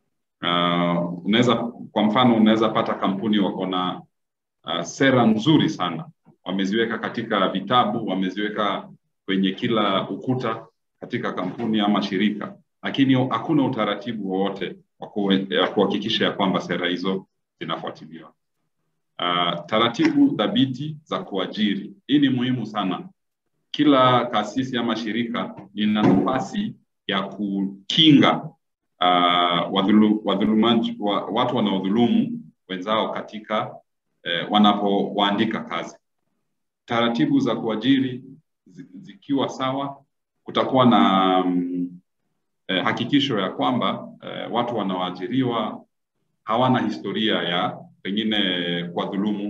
Uh, unaweza kwa mfano, unaweza pata kampuni wako na uh, sera nzuri sana, wameziweka katika vitabu, wameziweka kwenye kila ukuta katika kampuni ama shirika, lakini hakuna utaratibu wowote wa kuhakikisha ya kwamba sera hizo zinafuatiliwa. Uh, taratibu thabiti za kuajiri, hii ni muhimu sana. Kila taasisi ama shirika lina nafasi ya kukinga uh, wadhulu, wadhulumaji, wa, watu wanaodhulumu wenzao katika eh, wanapowaandika kazi. Taratibu za kuajiri zikiwa sawa, kutakuwa na um, eh, hakikisho ya kwamba eh, watu wanaoajiriwa hawana historia ya pengine kuwadhulumu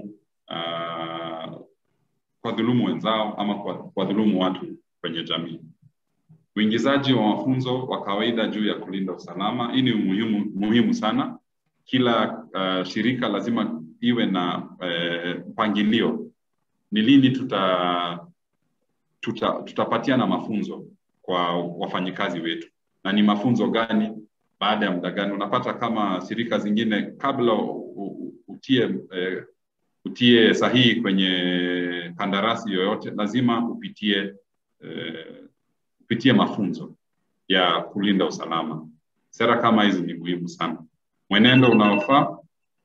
uh, kuwadhulumu wenzao ama kuwadhulumu watu kwenye jamii. Uingizaji wa mafunzo wa kawaida juu ya kulinda usalama, hii ni muhimu, muhimu sana. Kila uh, shirika lazima iwe na mpangilio uh, ni lini tuta, tuta, tutapatiana mafunzo kwa wafanyikazi wetu na ni mafunzo gani baada ya muda gani. Unapata kama shirika zingine kabla utie eh, utie sahihi kwenye kandarasi yoyote, lazima upitie eh, upitie mafunzo ya kulinda usalama. Sera kama hizi ni muhimu sana. Mwenendo unaofaa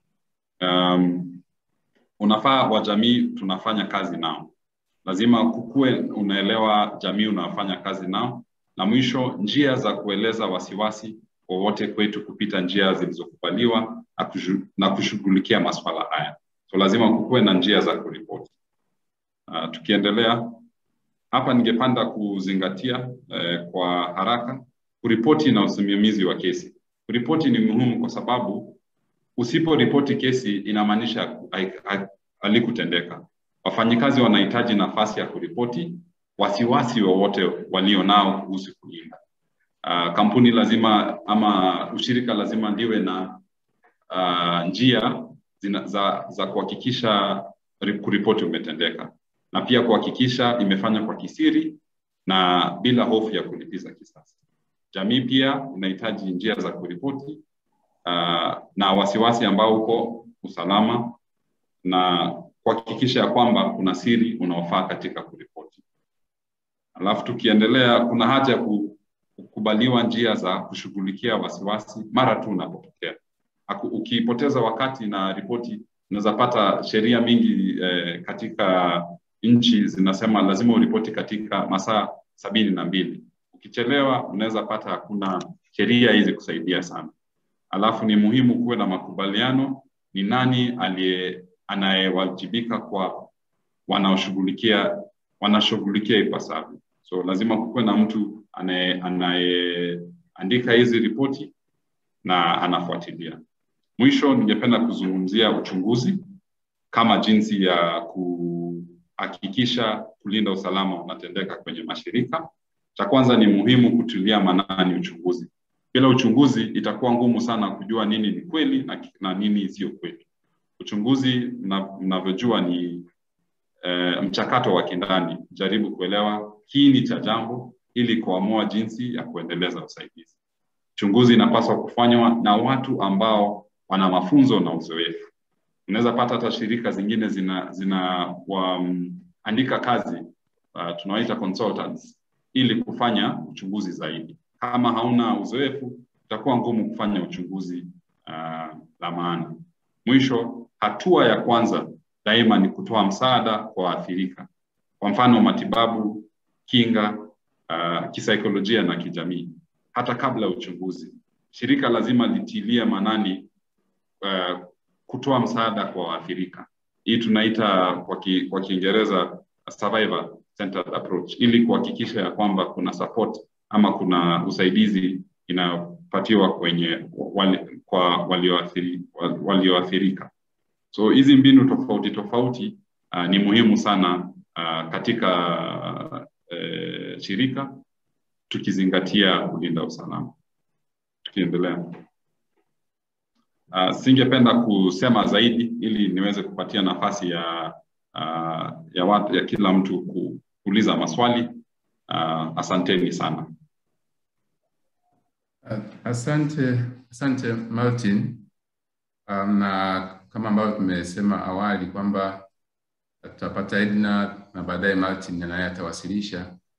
um, unafaa wa jamii tunafanya kazi nao, lazima kukue unaelewa jamii unafanya kazi nao, na mwisho njia za kueleza wasiwasi wowote kwetu kupita njia zilizokubaliwa na kushughulikia masuala haya. So lazima kukuwe na njia za kuripoti. Uh, tukiendelea hapa, ningependa kuzingatia eh, kwa haraka kuripoti na usimamizi wa kesi. Kuripoti ni muhimu kwa sababu usiporipoti kesi inamaanisha halikutendeka. Wafanyikazi wanahitaji nafasi ya kuripoti wasiwasi wowote walio nao kuhusu kulinda. Uh, kampuni lazima ama ushirika lazima liwe na uh, njia zina, za, za kuhakikisha kuripoti umetendeka na pia kuhakikisha imefanywa kwa kisiri na bila hofu ya kulipiza kisasi. Jamii pia inahitaji njia za kuripoti uh, na wasiwasi ambao uko usalama na kuhakikisha ya kwamba kuna siri unaofaa katika kuripoti. Alafu tukiendelea, kuna haja ya kukubaliwa njia za kushughulikia wasiwasi mara tu unapotokea. Ukipoteza wakati na ripoti, unaweza pata sheria mingi eh, katika nchi zinasema lazima uripoti katika masaa sabini na mbili. Ukichelewa unaweza pata hakuna sheria hizi kusaidia sana. Alafu ni muhimu kuwe na makubaliano, ni nani aliye anayewajibika kwa wanaoshughulikia wanashughulikia ipasavyo. So lazima kukuwe na mtu anayeandika hizi ripoti na anafuatilia. Mwisho, ningependa kuzungumzia uchunguzi kama jinsi ya kuhakikisha kulinda usalama unatendeka kwenye mashirika. Cha kwanza ni muhimu kutilia maanani uchunguzi. Bila uchunguzi itakuwa ngumu sana kujua nini ni kweli na, na nini sio kweli. Uchunguzi mnavyojua ni e, mchakato wa kindani, jaribu kuelewa kiini cha jambo ili kuamua jinsi ya kuendeleza usaidizi. Uchunguzi inapaswa kufanywa na watu ambao wana mafunzo na uzoefu. Unaweza pata hata shirika zingine zina, zina waandika kazi uh, tunawaita consultants ili kufanya uchunguzi zaidi. Kama hauna uzoefu, itakuwa ngumu kufanya uchunguzi uh, la maana. Mwisho, hatua ya kwanza daima ni kutoa msaada kwa waathirika, kwa mfano matibabu, kinga, uh, kisaikolojia na kijamii, hata kabla ya uchunguzi. Shirika lazima litilie manani uh, kutoa msaada kwa waathirika. Hii tunaita kwa, ki, kwa Kiingereza survivor centered approach, ili kuhakikisha ya kwamba kuna support ama kuna usaidizi inayopatiwa kwenye wali, kwa walioathiri, walioathirika. So hizi mbinu tofauti tofauti uh, ni muhimu sana uh, katika uh, shirika tukizingatia kulinda usalama. Tukiendelea, uh, singependa kusema zaidi ili niweze kupatia nafasi ya uh, ya, watu, ya kila mtu kuuliza maswali. Uh, asanteni sana. Asante, asante Martin. Um, na kama ambavyo tumesema awali kwamba tutapata Edna na baadaye Martin naye atawasilisha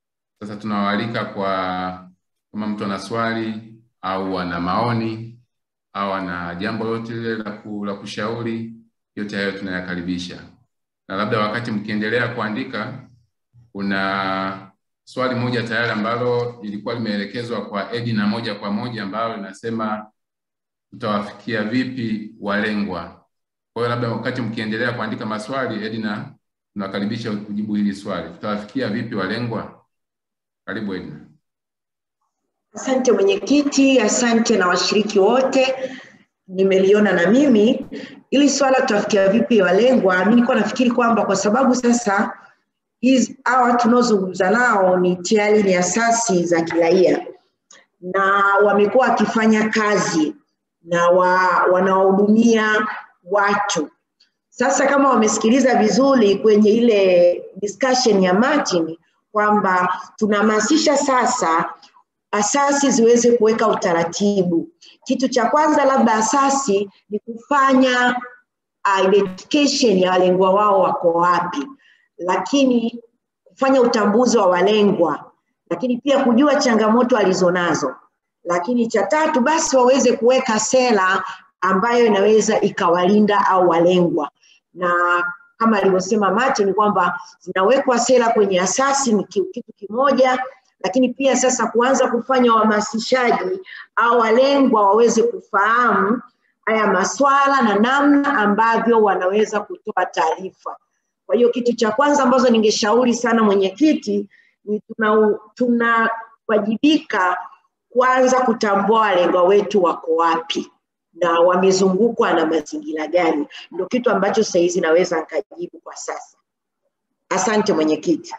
Sasa tunawaalika kwa kama mtu ana swali au ana maoni au ana jambo lolote lile la, ku, la kushauri, yote hayo tunayakaribisha. Na labda wakati mkiendelea kuandika, kuna swali moja tayari ambalo lilikuwa limeelekezwa kwa Edina moja kwa moja ambalo linasema tutawafikia vipi walengwa. Kwa hiyo labda wakati mkiendelea kuandika maswali, Edina, tunakaribisha kujibu hili swali, tutawafikia vipi walengwa? Karibu Edina. Asante mwenyekiti, asante na washiriki wote. Nimeliona na mimi ili swala tutafikia vipi walengwa. Mimi nilikuwa nafikiri kwamba kwa sababu sasa hizi hawa tunaozungumza nao ni tayari ni asasi za kiraia na wamekuwa wakifanya kazi na wa, wanawahudumia watu. Sasa kama wamesikiliza vizuri kwenye ile discussion ya Martin kwamba tunahamasisha sasa asasi ziweze kuweka utaratibu. Kitu cha kwanza labda asasi ni kufanya uh, identification ya walengwa wao wako wapi, lakini kufanya utambuzi wa walengwa, lakini pia kujua changamoto alizonazo, lakini cha tatu basi waweze kuweka sera ambayo inaweza ikawalinda au walengwa, na kama alivyosema Martin kwamba zinawekwa sera kwenye asasi ni kitu kimoja, lakini pia sasa kuanza kufanya uhamasishaji au walengwa waweze kufahamu haya maswala na namna ambavyo wanaweza kutoa taarifa. Kwa hiyo kitu cha kwanza ambazo ningeshauri sana mwenyekiti ni tunawajibika tuna kwanza kutambua walengwa wetu wako wapi na wamezungukwa na mazingira gani. Ndio kitu ambacho saa hizi naweza nikajibu kwa sasa. Asante mwenyekiti.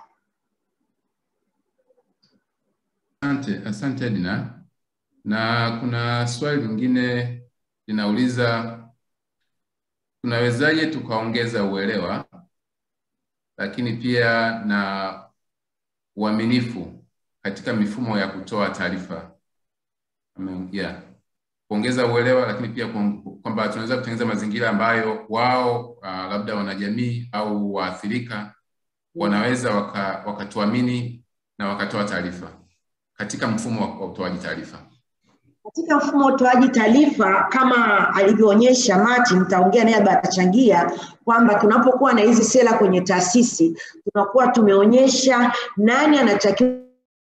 Asante, asante Edna. Na kuna swali lingine linauliza tunawezaje tukaongeza uelewa lakini pia na uaminifu katika mifumo ya kutoa taarifa. Yeah. Kuongeza uelewa lakini pia kwamba tunaweza kutengeneza mazingira ambayo wao uh, labda wanajamii au waathirika wanaweza wakatuamini waka na wakatoa taarifa katika mfumo wa utoaji taarifa. Katika mfumo wa utoaji taarifa kama alivyoonyesha Martin, nitaongea naye atachangia kwamba tunapokuwa na hizi sera kwenye taasisi tunakuwa tumeonyesha nani anatakiwa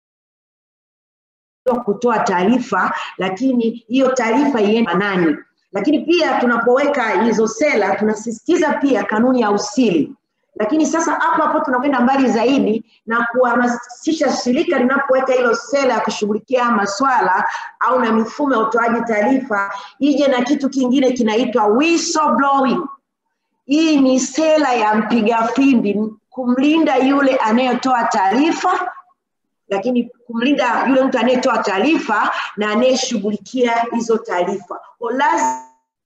kutoa taarifa, lakini hiyo taarifa iende nani. Lakini pia tunapoweka hizo sera tunasisitiza pia kanuni ya usiri lakini sasa hapo hapo tunakwenda mbali zaidi na kuhamasisha shirika linapoweka hilo sera ya kushughulikia maswala au na mifumo ya utoaji taarifa ije na kitu kingine kinaitwa whistleblowing. Hii ni sera ya mpiga fimbi kumlinda yule anayetoa taarifa, lakini kumlinda yule mtu anayetoa taarifa na anayeshughulikia hizo taarifa. Lazima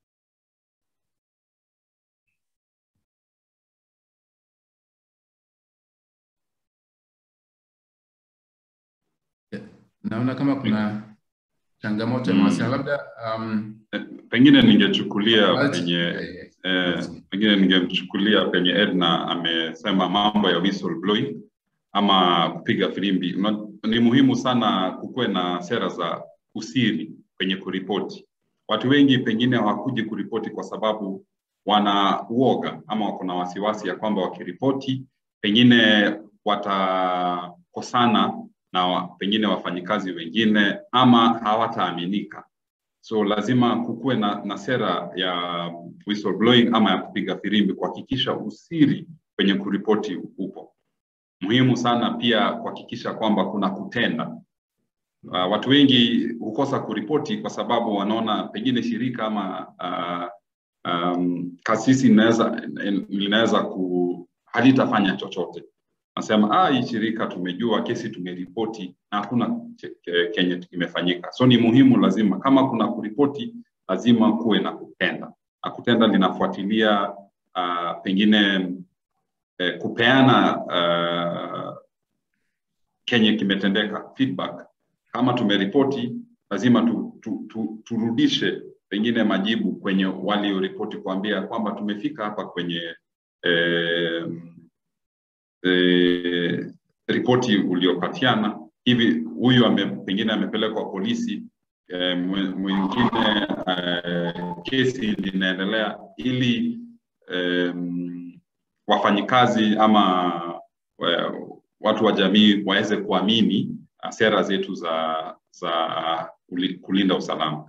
naona kama kuna changamoto ya mawasiliano labda um, pengine ningechukulia Right. penye eh, eh, pengine ningemchukulia penye Edna amesema mambo ya whistleblowing ama kupiga filimbi. Una- Ni muhimu sana kukuwe na sera za usiri kwenye kuripoti. Watu wengi pengine hawakuji kuripoti kwa sababu wana uoga ama wako na wasiwasi ya kwamba wakiripoti pengine watakosana na wa, pengine wafanyikazi wengine ama hawataaminika. So lazima kukuwe na, na sera ya whistleblowing ama ya kupiga firimbi kuhakikisha usiri kwenye kuripoti upo. Muhimu sana pia kuhakikisha kwamba kuna kutenda. Uh, watu wengi hukosa kuripoti kwa sababu wanaona pengine shirika ama uh, um, kasisi inaweza linaweza ku halitafanya chochote. Nasema ah, hii shirika tumejua kesi tumeripoti na hakuna che- ke- kenye kimefanyika. So ni muhimu lazima kama kuna kuripoti, lazima kuwe na kutenda, na kutenda linafuatilia uh, pengine eh, kupeana uh, kenye kimetendeka feedback. Kama tumeripoti, lazima tu, tu, tu, turudishe pengine majibu kwenye walioripoti kuambia kwamba tumefika hapa kwenye eh, eh, ripoti uliopatiana hivi huyu ame, pengine amepelekwa polisi eh, mwingine eh, kesi linaendelea ili eh, wafanyikazi ama eh, watu wa jamii waweze kuamini uh, sera zetu za za uh, kulinda usalama.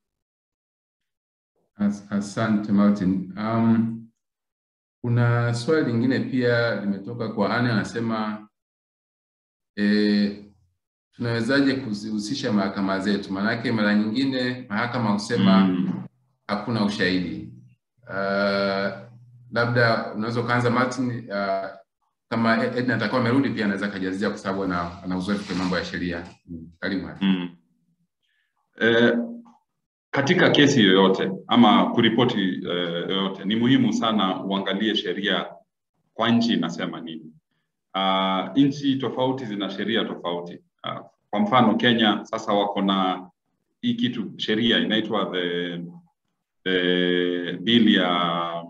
As, asante Martin. Um, kuna swali lingine pia limetoka kwa Anne anasema e, tunawezaje kuzihusisha mahakama zetu? Maanake mara nyingine mahakama husema mm. hakuna ushahidi. Uh, labda unaweza ukaanza Martin, uh, kama Edna atakuwa amerudi pia anaweza kajazia kwa sababu ana, ana uzoefu kwa mambo ya sheria. Mm. Karibu. Mm. Eh, katika kesi yoyote ama kuripoti eh, yoyote ni muhimu sana uangalie sheria kwa nchi inasema nini. Uh, nchi tofauti zina sheria tofauti. Uh, kwa mfano Kenya sasa wako na hii kitu sheria inaitwa the, the bill ya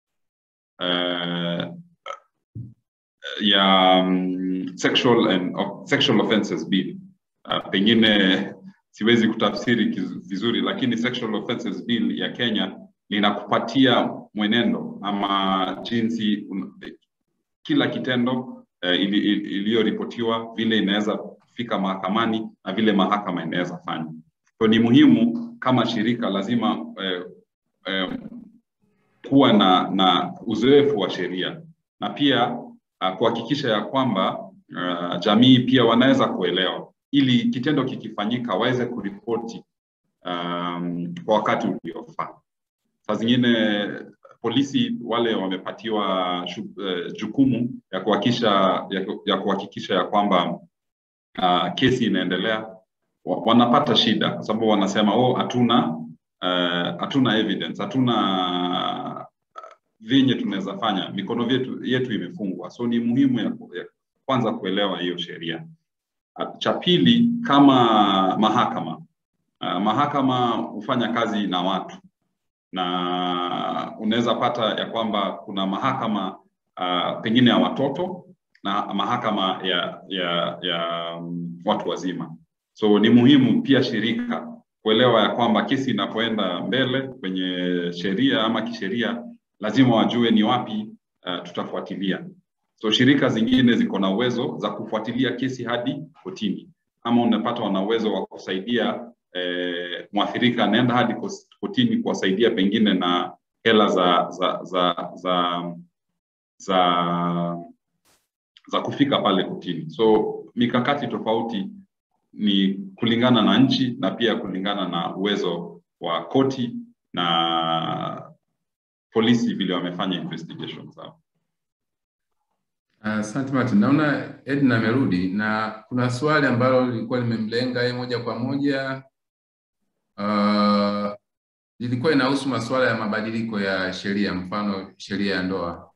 uh, ya um, sexual and of, sexual offences bill. Uh, pengine siwezi kutafsiri vizuri, lakini sexual offences bill ya Kenya linakupatia mwenendo ama jinsi un, kila kitendo uh, iliyoripotiwa ili, vile inaweza fika mahakamani na vile mahakama inaweza fanya. So ni muhimu kama shirika lazima eh, eh, kuwa na, na uzoefu wa sheria na pia uh, kuhakikisha ya kwamba uh, jamii pia wanaweza kuelewa ili kitendo kikifanyika waweze kuripoti um, kwa wakati uliofaa. Saa zingine polisi wale wamepatiwa shu, uh, jukumu ya kuhakikisha ya, ya kuhakikisha ya kwamba uh, kesi inaendelea, wanapata shida kwa sababu wanasema oh, hatuna hatuna uh, evidence, hatuna vyenye tunaweza fanya, mikono yetu, yetu imefungwa. So ni muhimu ya, ya kwanza kuelewa hiyo sheria. Cha pili, kama mahakama uh, mahakama hufanya kazi na watu na unaweza pata ya kwamba kuna mahakama uh, pengine ya watoto na mahakama ya, ya, ya um, watu wazima. So ni muhimu pia shirika kuelewa ya kwamba kesi inapoenda mbele kwenye sheria ama kisheria, lazima wajue ni wapi uh, tutafuatilia. So shirika zingine ziko na uwezo za kufuatilia kesi hadi kotini, ama unapata wana uwezo wa kusaidia eh, mwathirika anaenda hadi kotini kuwasaidia pengine na hela za za za za za, za kufika pale kotini. So mikakati tofauti ni kulingana na nchi na pia kulingana na uwezo wa koti na polisi vile wamefanya investigation zao. Asante uh, Martin. Naona Edna amerudi na kuna swali ambalo lilikuwa limemlenga yeye moja kwa moja uh, lilikuwa inahusu masuala ya mabadiliko ya sheria, mfano sheria ya ndoa.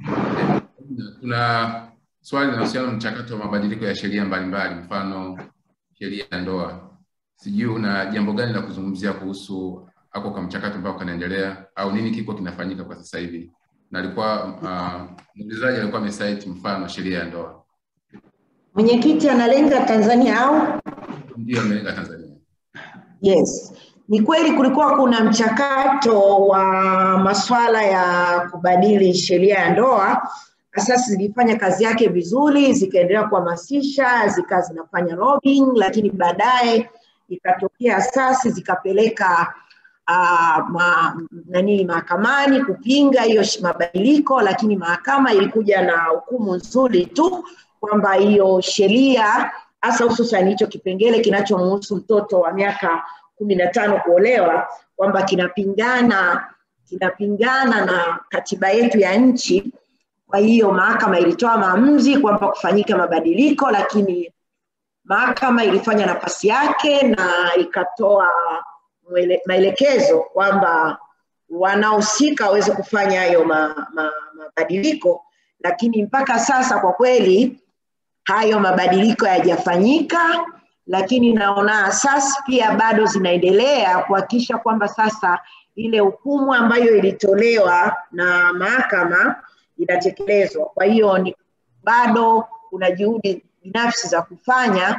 Kuna swali linahusiana na mchakato wa mabadiliko ya sheria mbalimbali, mfano sheria ya ndoa. Sijui una jambo gani la kuzungumzia kuhusu ako kwa mchakato ambao kanaendelea au nini kiko kinafanyika kwa sasa hivi? Na alikuwa uh, muulizaji alikuwa amesite mfano sheria ya ndoa. Mwenyekiti analenga Tanzania au? Ndio, amelenga Tanzania. Yes, ni kweli kulikuwa kuna mchakato wa masuala ya kubadili sheria ya ndoa. Asasi zilifanya kazi yake vizuri, zikaendelea kuhamasisha, zikawa zinafanya lobbying, lakini baadaye ikatokea asasi zikapeleka uh, ma, nani mahakamani kupinga hiyo mabadiliko, lakini mahakama ilikuja na hukumu nzuri tu kwamba hiyo sheria hasa hususan hicho kipengele kinachomhusu mtoto wa miaka kumi na tano kuolewa kwamba kinapingana kinapingana na katiba yetu ya nchi. Kwa hiyo mahakama ilitoa maamuzi kwamba kufanyika mabadiliko, lakini mahakama ilifanya nafasi yake na ikatoa maelekezo kwamba wanahusika waweze kufanya hayo ma, ma, mabadiliko, lakini mpaka sasa kwa kweli hayo mabadiliko hayajafanyika, lakini naona asasi pia bado zinaendelea kuhakikisha kwamba sasa ile hukumu ambayo ilitolewa na mahakama inatekelezwa. Kwa hiyo ni bado kuna juhudi binafsi za kufanya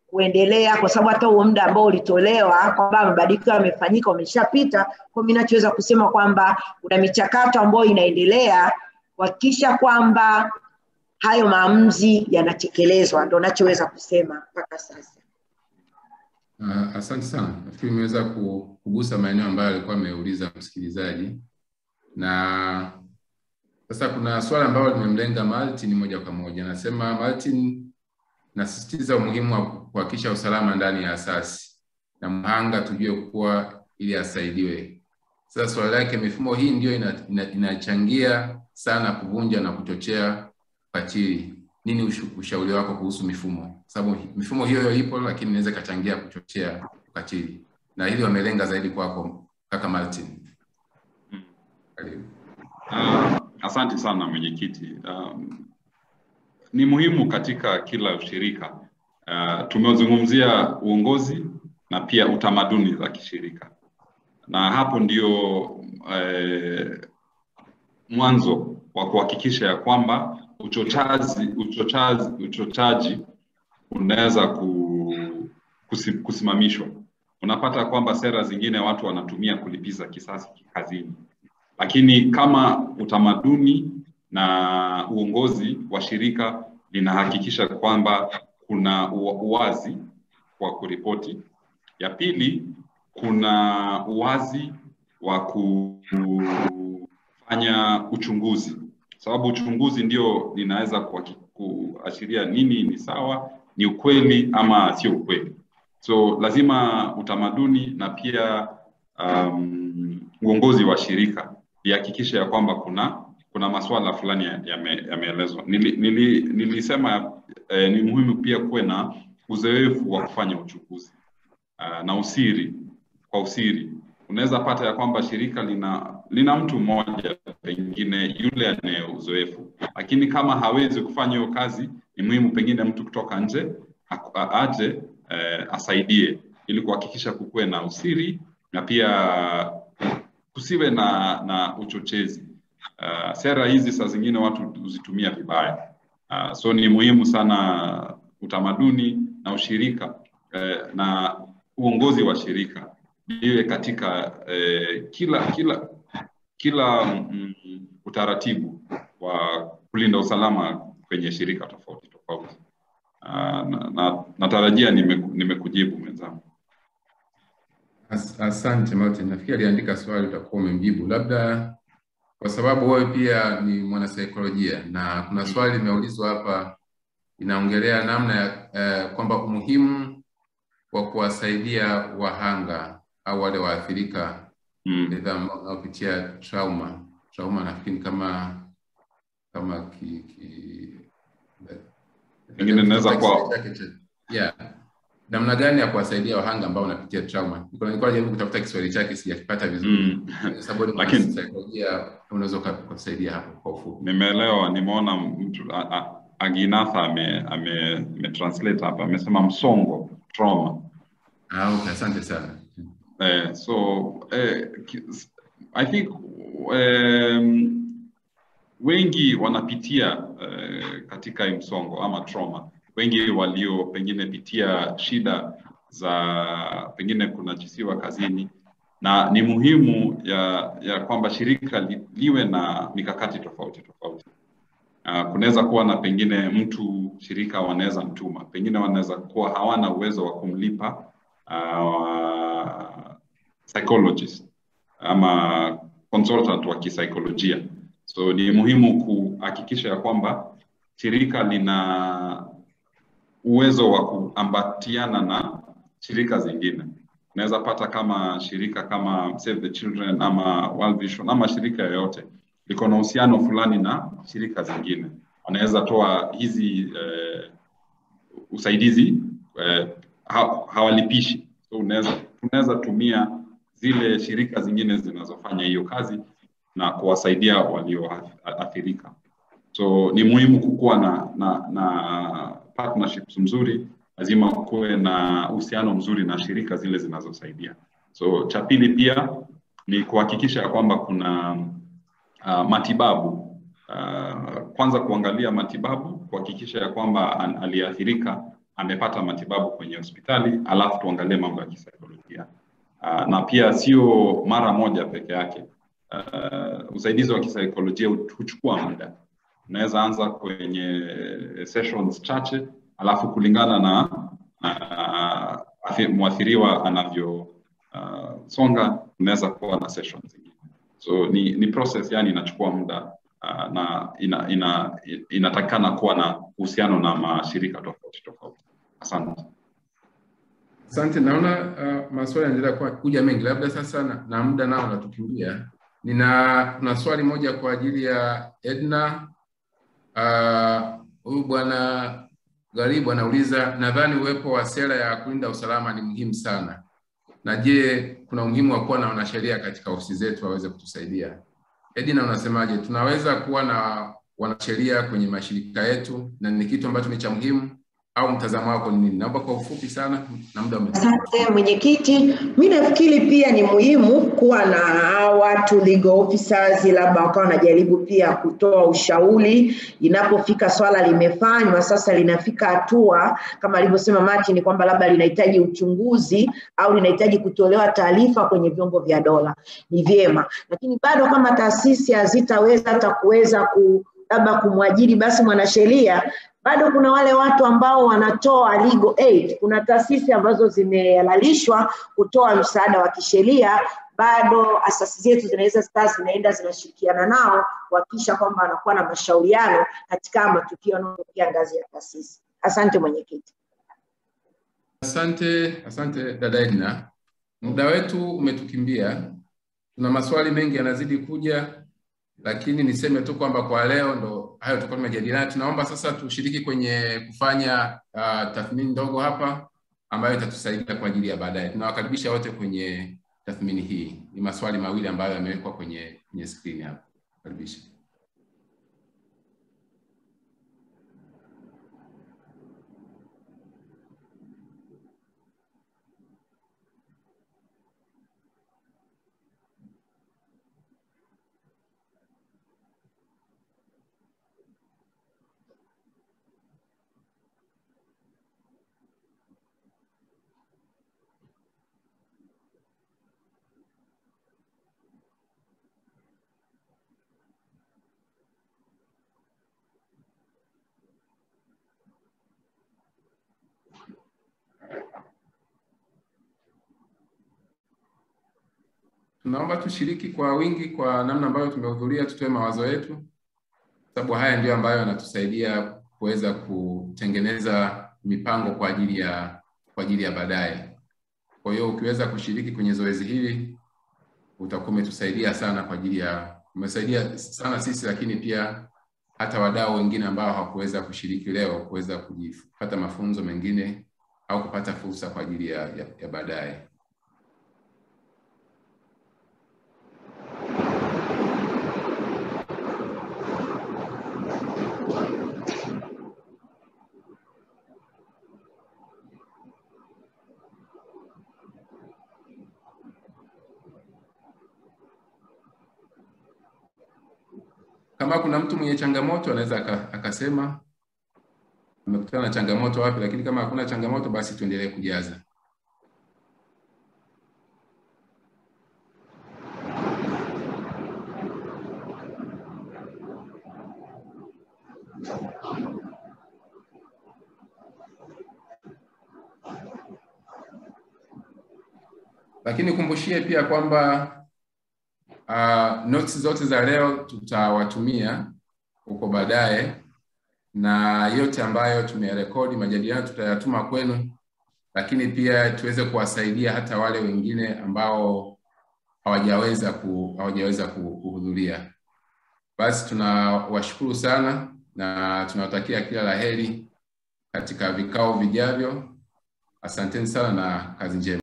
kuendelea, kwa sababu hata huo muda ambao ulitolewa kwamba mabadiliko yamefanyika umeshapita. Kwa mimi nachoweza kusema kwamba kuna michakato ambayo inaendelea kuhakikisha kwamba hayo maamuzi yanatekelezwa, ndo nachoweza kusema mpaka sasa. Uh, asante sana. Nafikiri nimeweza kugusa maeneo ambayo alikuwa ameuliza msikilizaji, na sasa kuna swala ambalo limemlenga Martin moja kwa moja. Nasema Martin, nasisitiza umuhimu wa kuhakikisha usalama ndani ya asasi na mhanga tujue kuwa ili asaidiwe. Sasa swali lake, mifumo hii ndio inachangia ina, ina sana kuvunja na kuchochea ukatili. Nini ushu, ushauri wako kuhusu mifumo? Kwa sababu mifumo hiyo hiyo ipo, lakini inaweza ikachangia kuchochea ukatili, na hili wamelenga zaidi kwako kaka Martin. Karibu. Uh, asante sana mwenyekiti. Um, ni muhimu katika kila ushirika. Uh, tumezungumzia uongozi na pia utamaduni za kishirika, na hapo ndio uh, mwanzo wa kuhakikisha ya kwamba uchochazi uchochazi uchochaji unaweza ku, kusi, kusimamishwa. Unapata kwamba sera zingine watu wanatumia kulipiza kisasi kazini, lakini kama utamaduni na uongozi wa shirika linahakikisha kwamba kuna uwazi wa kuripoti. Ya pili, kuna uwazi wa kufanya uchunguzi, sababu uchunguzi ndio linaweza kuashiria nini ni sawa, ni ukweli ama sio ukweli. So lazima utamaduni na pia um, uongozi wa shirika ihakikishe ya kwamba kuna kuna masuala fulani yameelezwa. Ya nili, nili, nilisema eh, ni muhimu pia kuwe na uzoefu wa kufanya uchunguzi uh, na usiri kwa usiri. Unaweza pata ya kwamba shirika lina lina mtu mmoja pengine yule anaye uzoefu, lakini kama hawezi kufanya hiyo kazi, ni muhimu pengine mtu kutoka nje aje eh, asaidie ili kuhakikisha kukuwe na usiri na pia kusiwe na na uchochezi. Uh, sera hizi saa zingine watu huzitumia vibaya. Uh, so ni muhimu sana utamaduni na ushirika uh, na uongozi wa shirika iwe katika uh, kila kila kila mm, utaratibu wa kulinda usalama kwenye shirika tofauti tofauti. Uh, na, na, natarajia nimekujibu nime mwenzangu. As, asante Martin, nafikiri aliandika swali utakuwa umemjibu, labda kwa sababu wewe pia ni mwanasaikolojia na kuna swali limeulizwa hapa inaongelea namna ya eh, kwamba umuhimu wa kuwasaidia wahanga au wale waathirika Mm. aidha wanaopitia trauma trauma, nafikiri kama kama ki, ki, Pengine inaweza kuwa- chake cha- yeah. namna gani ya kuwasaidia wahanga ambao wanapitia trauma. Nilikuwa nilikuwa najaribu kutafuta Kiswahili chake sijakipata vizuri Mm. sababu ni Lakini- mwanasaikolojia, unaweza uka- ukatusaidia hapo kwa ufupi. Nimeelewa, nimeona mtu a- a- Aginatha ame, ame, ame translate hapa amesema msongo trauma. Ah, okay, asante sana. Eh, so eh, ki- I think um, wengi wanapitia eh, katika hii msongo ama trauma. Wengi walio pengine pitia shida za pengine kunajisiwa kazini, na ni muhimu ya, ya kwamba shirika li, liwe na mikakati tofauti tofauti. Uh, kunaweza kuwa na pengine mtu shirika wanaweza mtuma, pengine wanaweza kuwa hawana uwezo wa kumlipa uh, psychologist ama consultant wa kisaikolojia. So ni muhimu kuhakikisha ya kwamba shirika lina uwezo wa kuambatiana na shirika zingine. Unaweza pata kama shirika kama Save the Children ama World Vision ama shirika yoyote liko na uhusiano fulani na shirika zingine, wanaweza toa hizi eh, usaidizi eh, ha, hawalipishi. So unaweza tunaweza tumia zile shirika zingine zinazofanya hiyo kazi na kuwasaidia walioathirika. So ni muhimu kukuwa na, na, na partnerships mzuri, lazima kuwe na uhusiano mzuri na shirika zile zinazosaidia. So cha pili pia ni kuhakikisha ya kwamba kuna uh, matibabu uh, kwanza kuangalia matibabu, kuhakikisha ya kwamba an- aliyeathirika amepata matibabu kwenye hospitali, alafu tuangalie mambo ya kisaikolojia. Uh, na pia sio mara moja peke yake. Uh, usaidizi wa kisaikolojia huchukua muda. Unaweza anza kwenye sessions chache, alafu kulingana na uh, mwathiriwa anavyosonga uh, unaweza kuwa na sessions zingine. So ni, ni process yani inachukua muda uh, na ina, ina, inatakikana kuwa na uhusiano na mashirika tofauti tofauti. Asante. Asante, naona uh, maswali yanaendelea kuja mengi, labda sasa na, na muda nao unatukimbia. Nina na swali moja kwa ajili ya Edna. Huyu uh, bwana Garibu anauliza, nadhani uwepo wa sera ya kulinda usalama ni muhimu sana, na je, kuna umuhimu wa kuwa na wanasheria katika ofisi zetu waweze kutusaidia? Edna, unasemaje? Tunaweza kuwa na wanasheria kwenye mashirika yetu na ni kitu ambacho ni cha muhimu au mtazamo wako ni nini? Naomba kwa ufupi sana na muda Asante mwenyekiti. Mi nafikiri pia ni muhimu kuwa na watu legal officers, labda wakawa wanajaribu pia kutoa ushauri inapofika swala limefanywa sasa, linafika hatua kama alivyosema Martin kwamba labda linahitaji uchunguzi au linahitaji kutolewa taarifa kwenye vyombo vya dola, ni vyema, lakini bado kama taasisi hazitaweza hata kuweza ku labda kumwajiri basi mwanasheria bado kuna wale watu ambao wanatoa legal aid. Kuna taasisi ambazo zimehalalishwa kutoa msaada wa kisheria, bado asasi zetu zinaweza zikawa zinaenda zinashirikiana nao kuhakikisha kwamba wanakuwa na mashauriano katika matukio yanayotokea ngazi ya taasisi. Asante mwenyekiti. Asante, asante dada Edna. Muda wetu umetukimbia, tuna maswali mengi yanazidi kuja lakini niseme tu kwamba kwa leo ndo hayo tulikuwa tumejadiliana. Tunaomba sasa tushiriki kwenye kufanya uh, tathmini ndogo hapa ambayo itatusaidia kwa ajili ya baadaye. Tunawakaribisha wote kwenye tathmini hii. Ni maswali mawili ambayo yamewekwa kwenye kwenye skrini hapa. Karibisha. Tunaomba tushiriki kwa wingi kwa namna ambayo tumehudhuria, tutoe mawazo yetu, sababu haya ndio ambayo yanatusaidia kuweza kutengeneza mipango kwa ajili ya kwa ajili ya baadaye. Kwa hiyo ukiweza kushiriki kwenye zoezi hili utakuwa umetusaidia sana kwa ajili ya umesaidia sana sisi, lakini pia hata wadau wengine ambao hawakuweza kushiriki leo kuweza kupata mafunzo mengine au kupata fursa kwa ajili ya, ya, ya baadaye. Kama kuna mtu mwenye changamoto anaweza akasema amekutana na changamoto wapi, lakini kama hakuna changamoto, basi tuendelee kujaza. Lakini kumbushie pia kwamba uh, notes zote za leo tutawatumia huko baadaye, na yote ambayo tumeyarekodi majadiliano tutayatuma kwenu, lakini pia tuweze kuwasaidia hata wale wengine ambao hawajaweza ku, hawajaweza kuhudhuria. Basi tunawashukuru sana na tunawatakia kila la heri katika vikao vijavyo. Asanteni sana na kazi njema.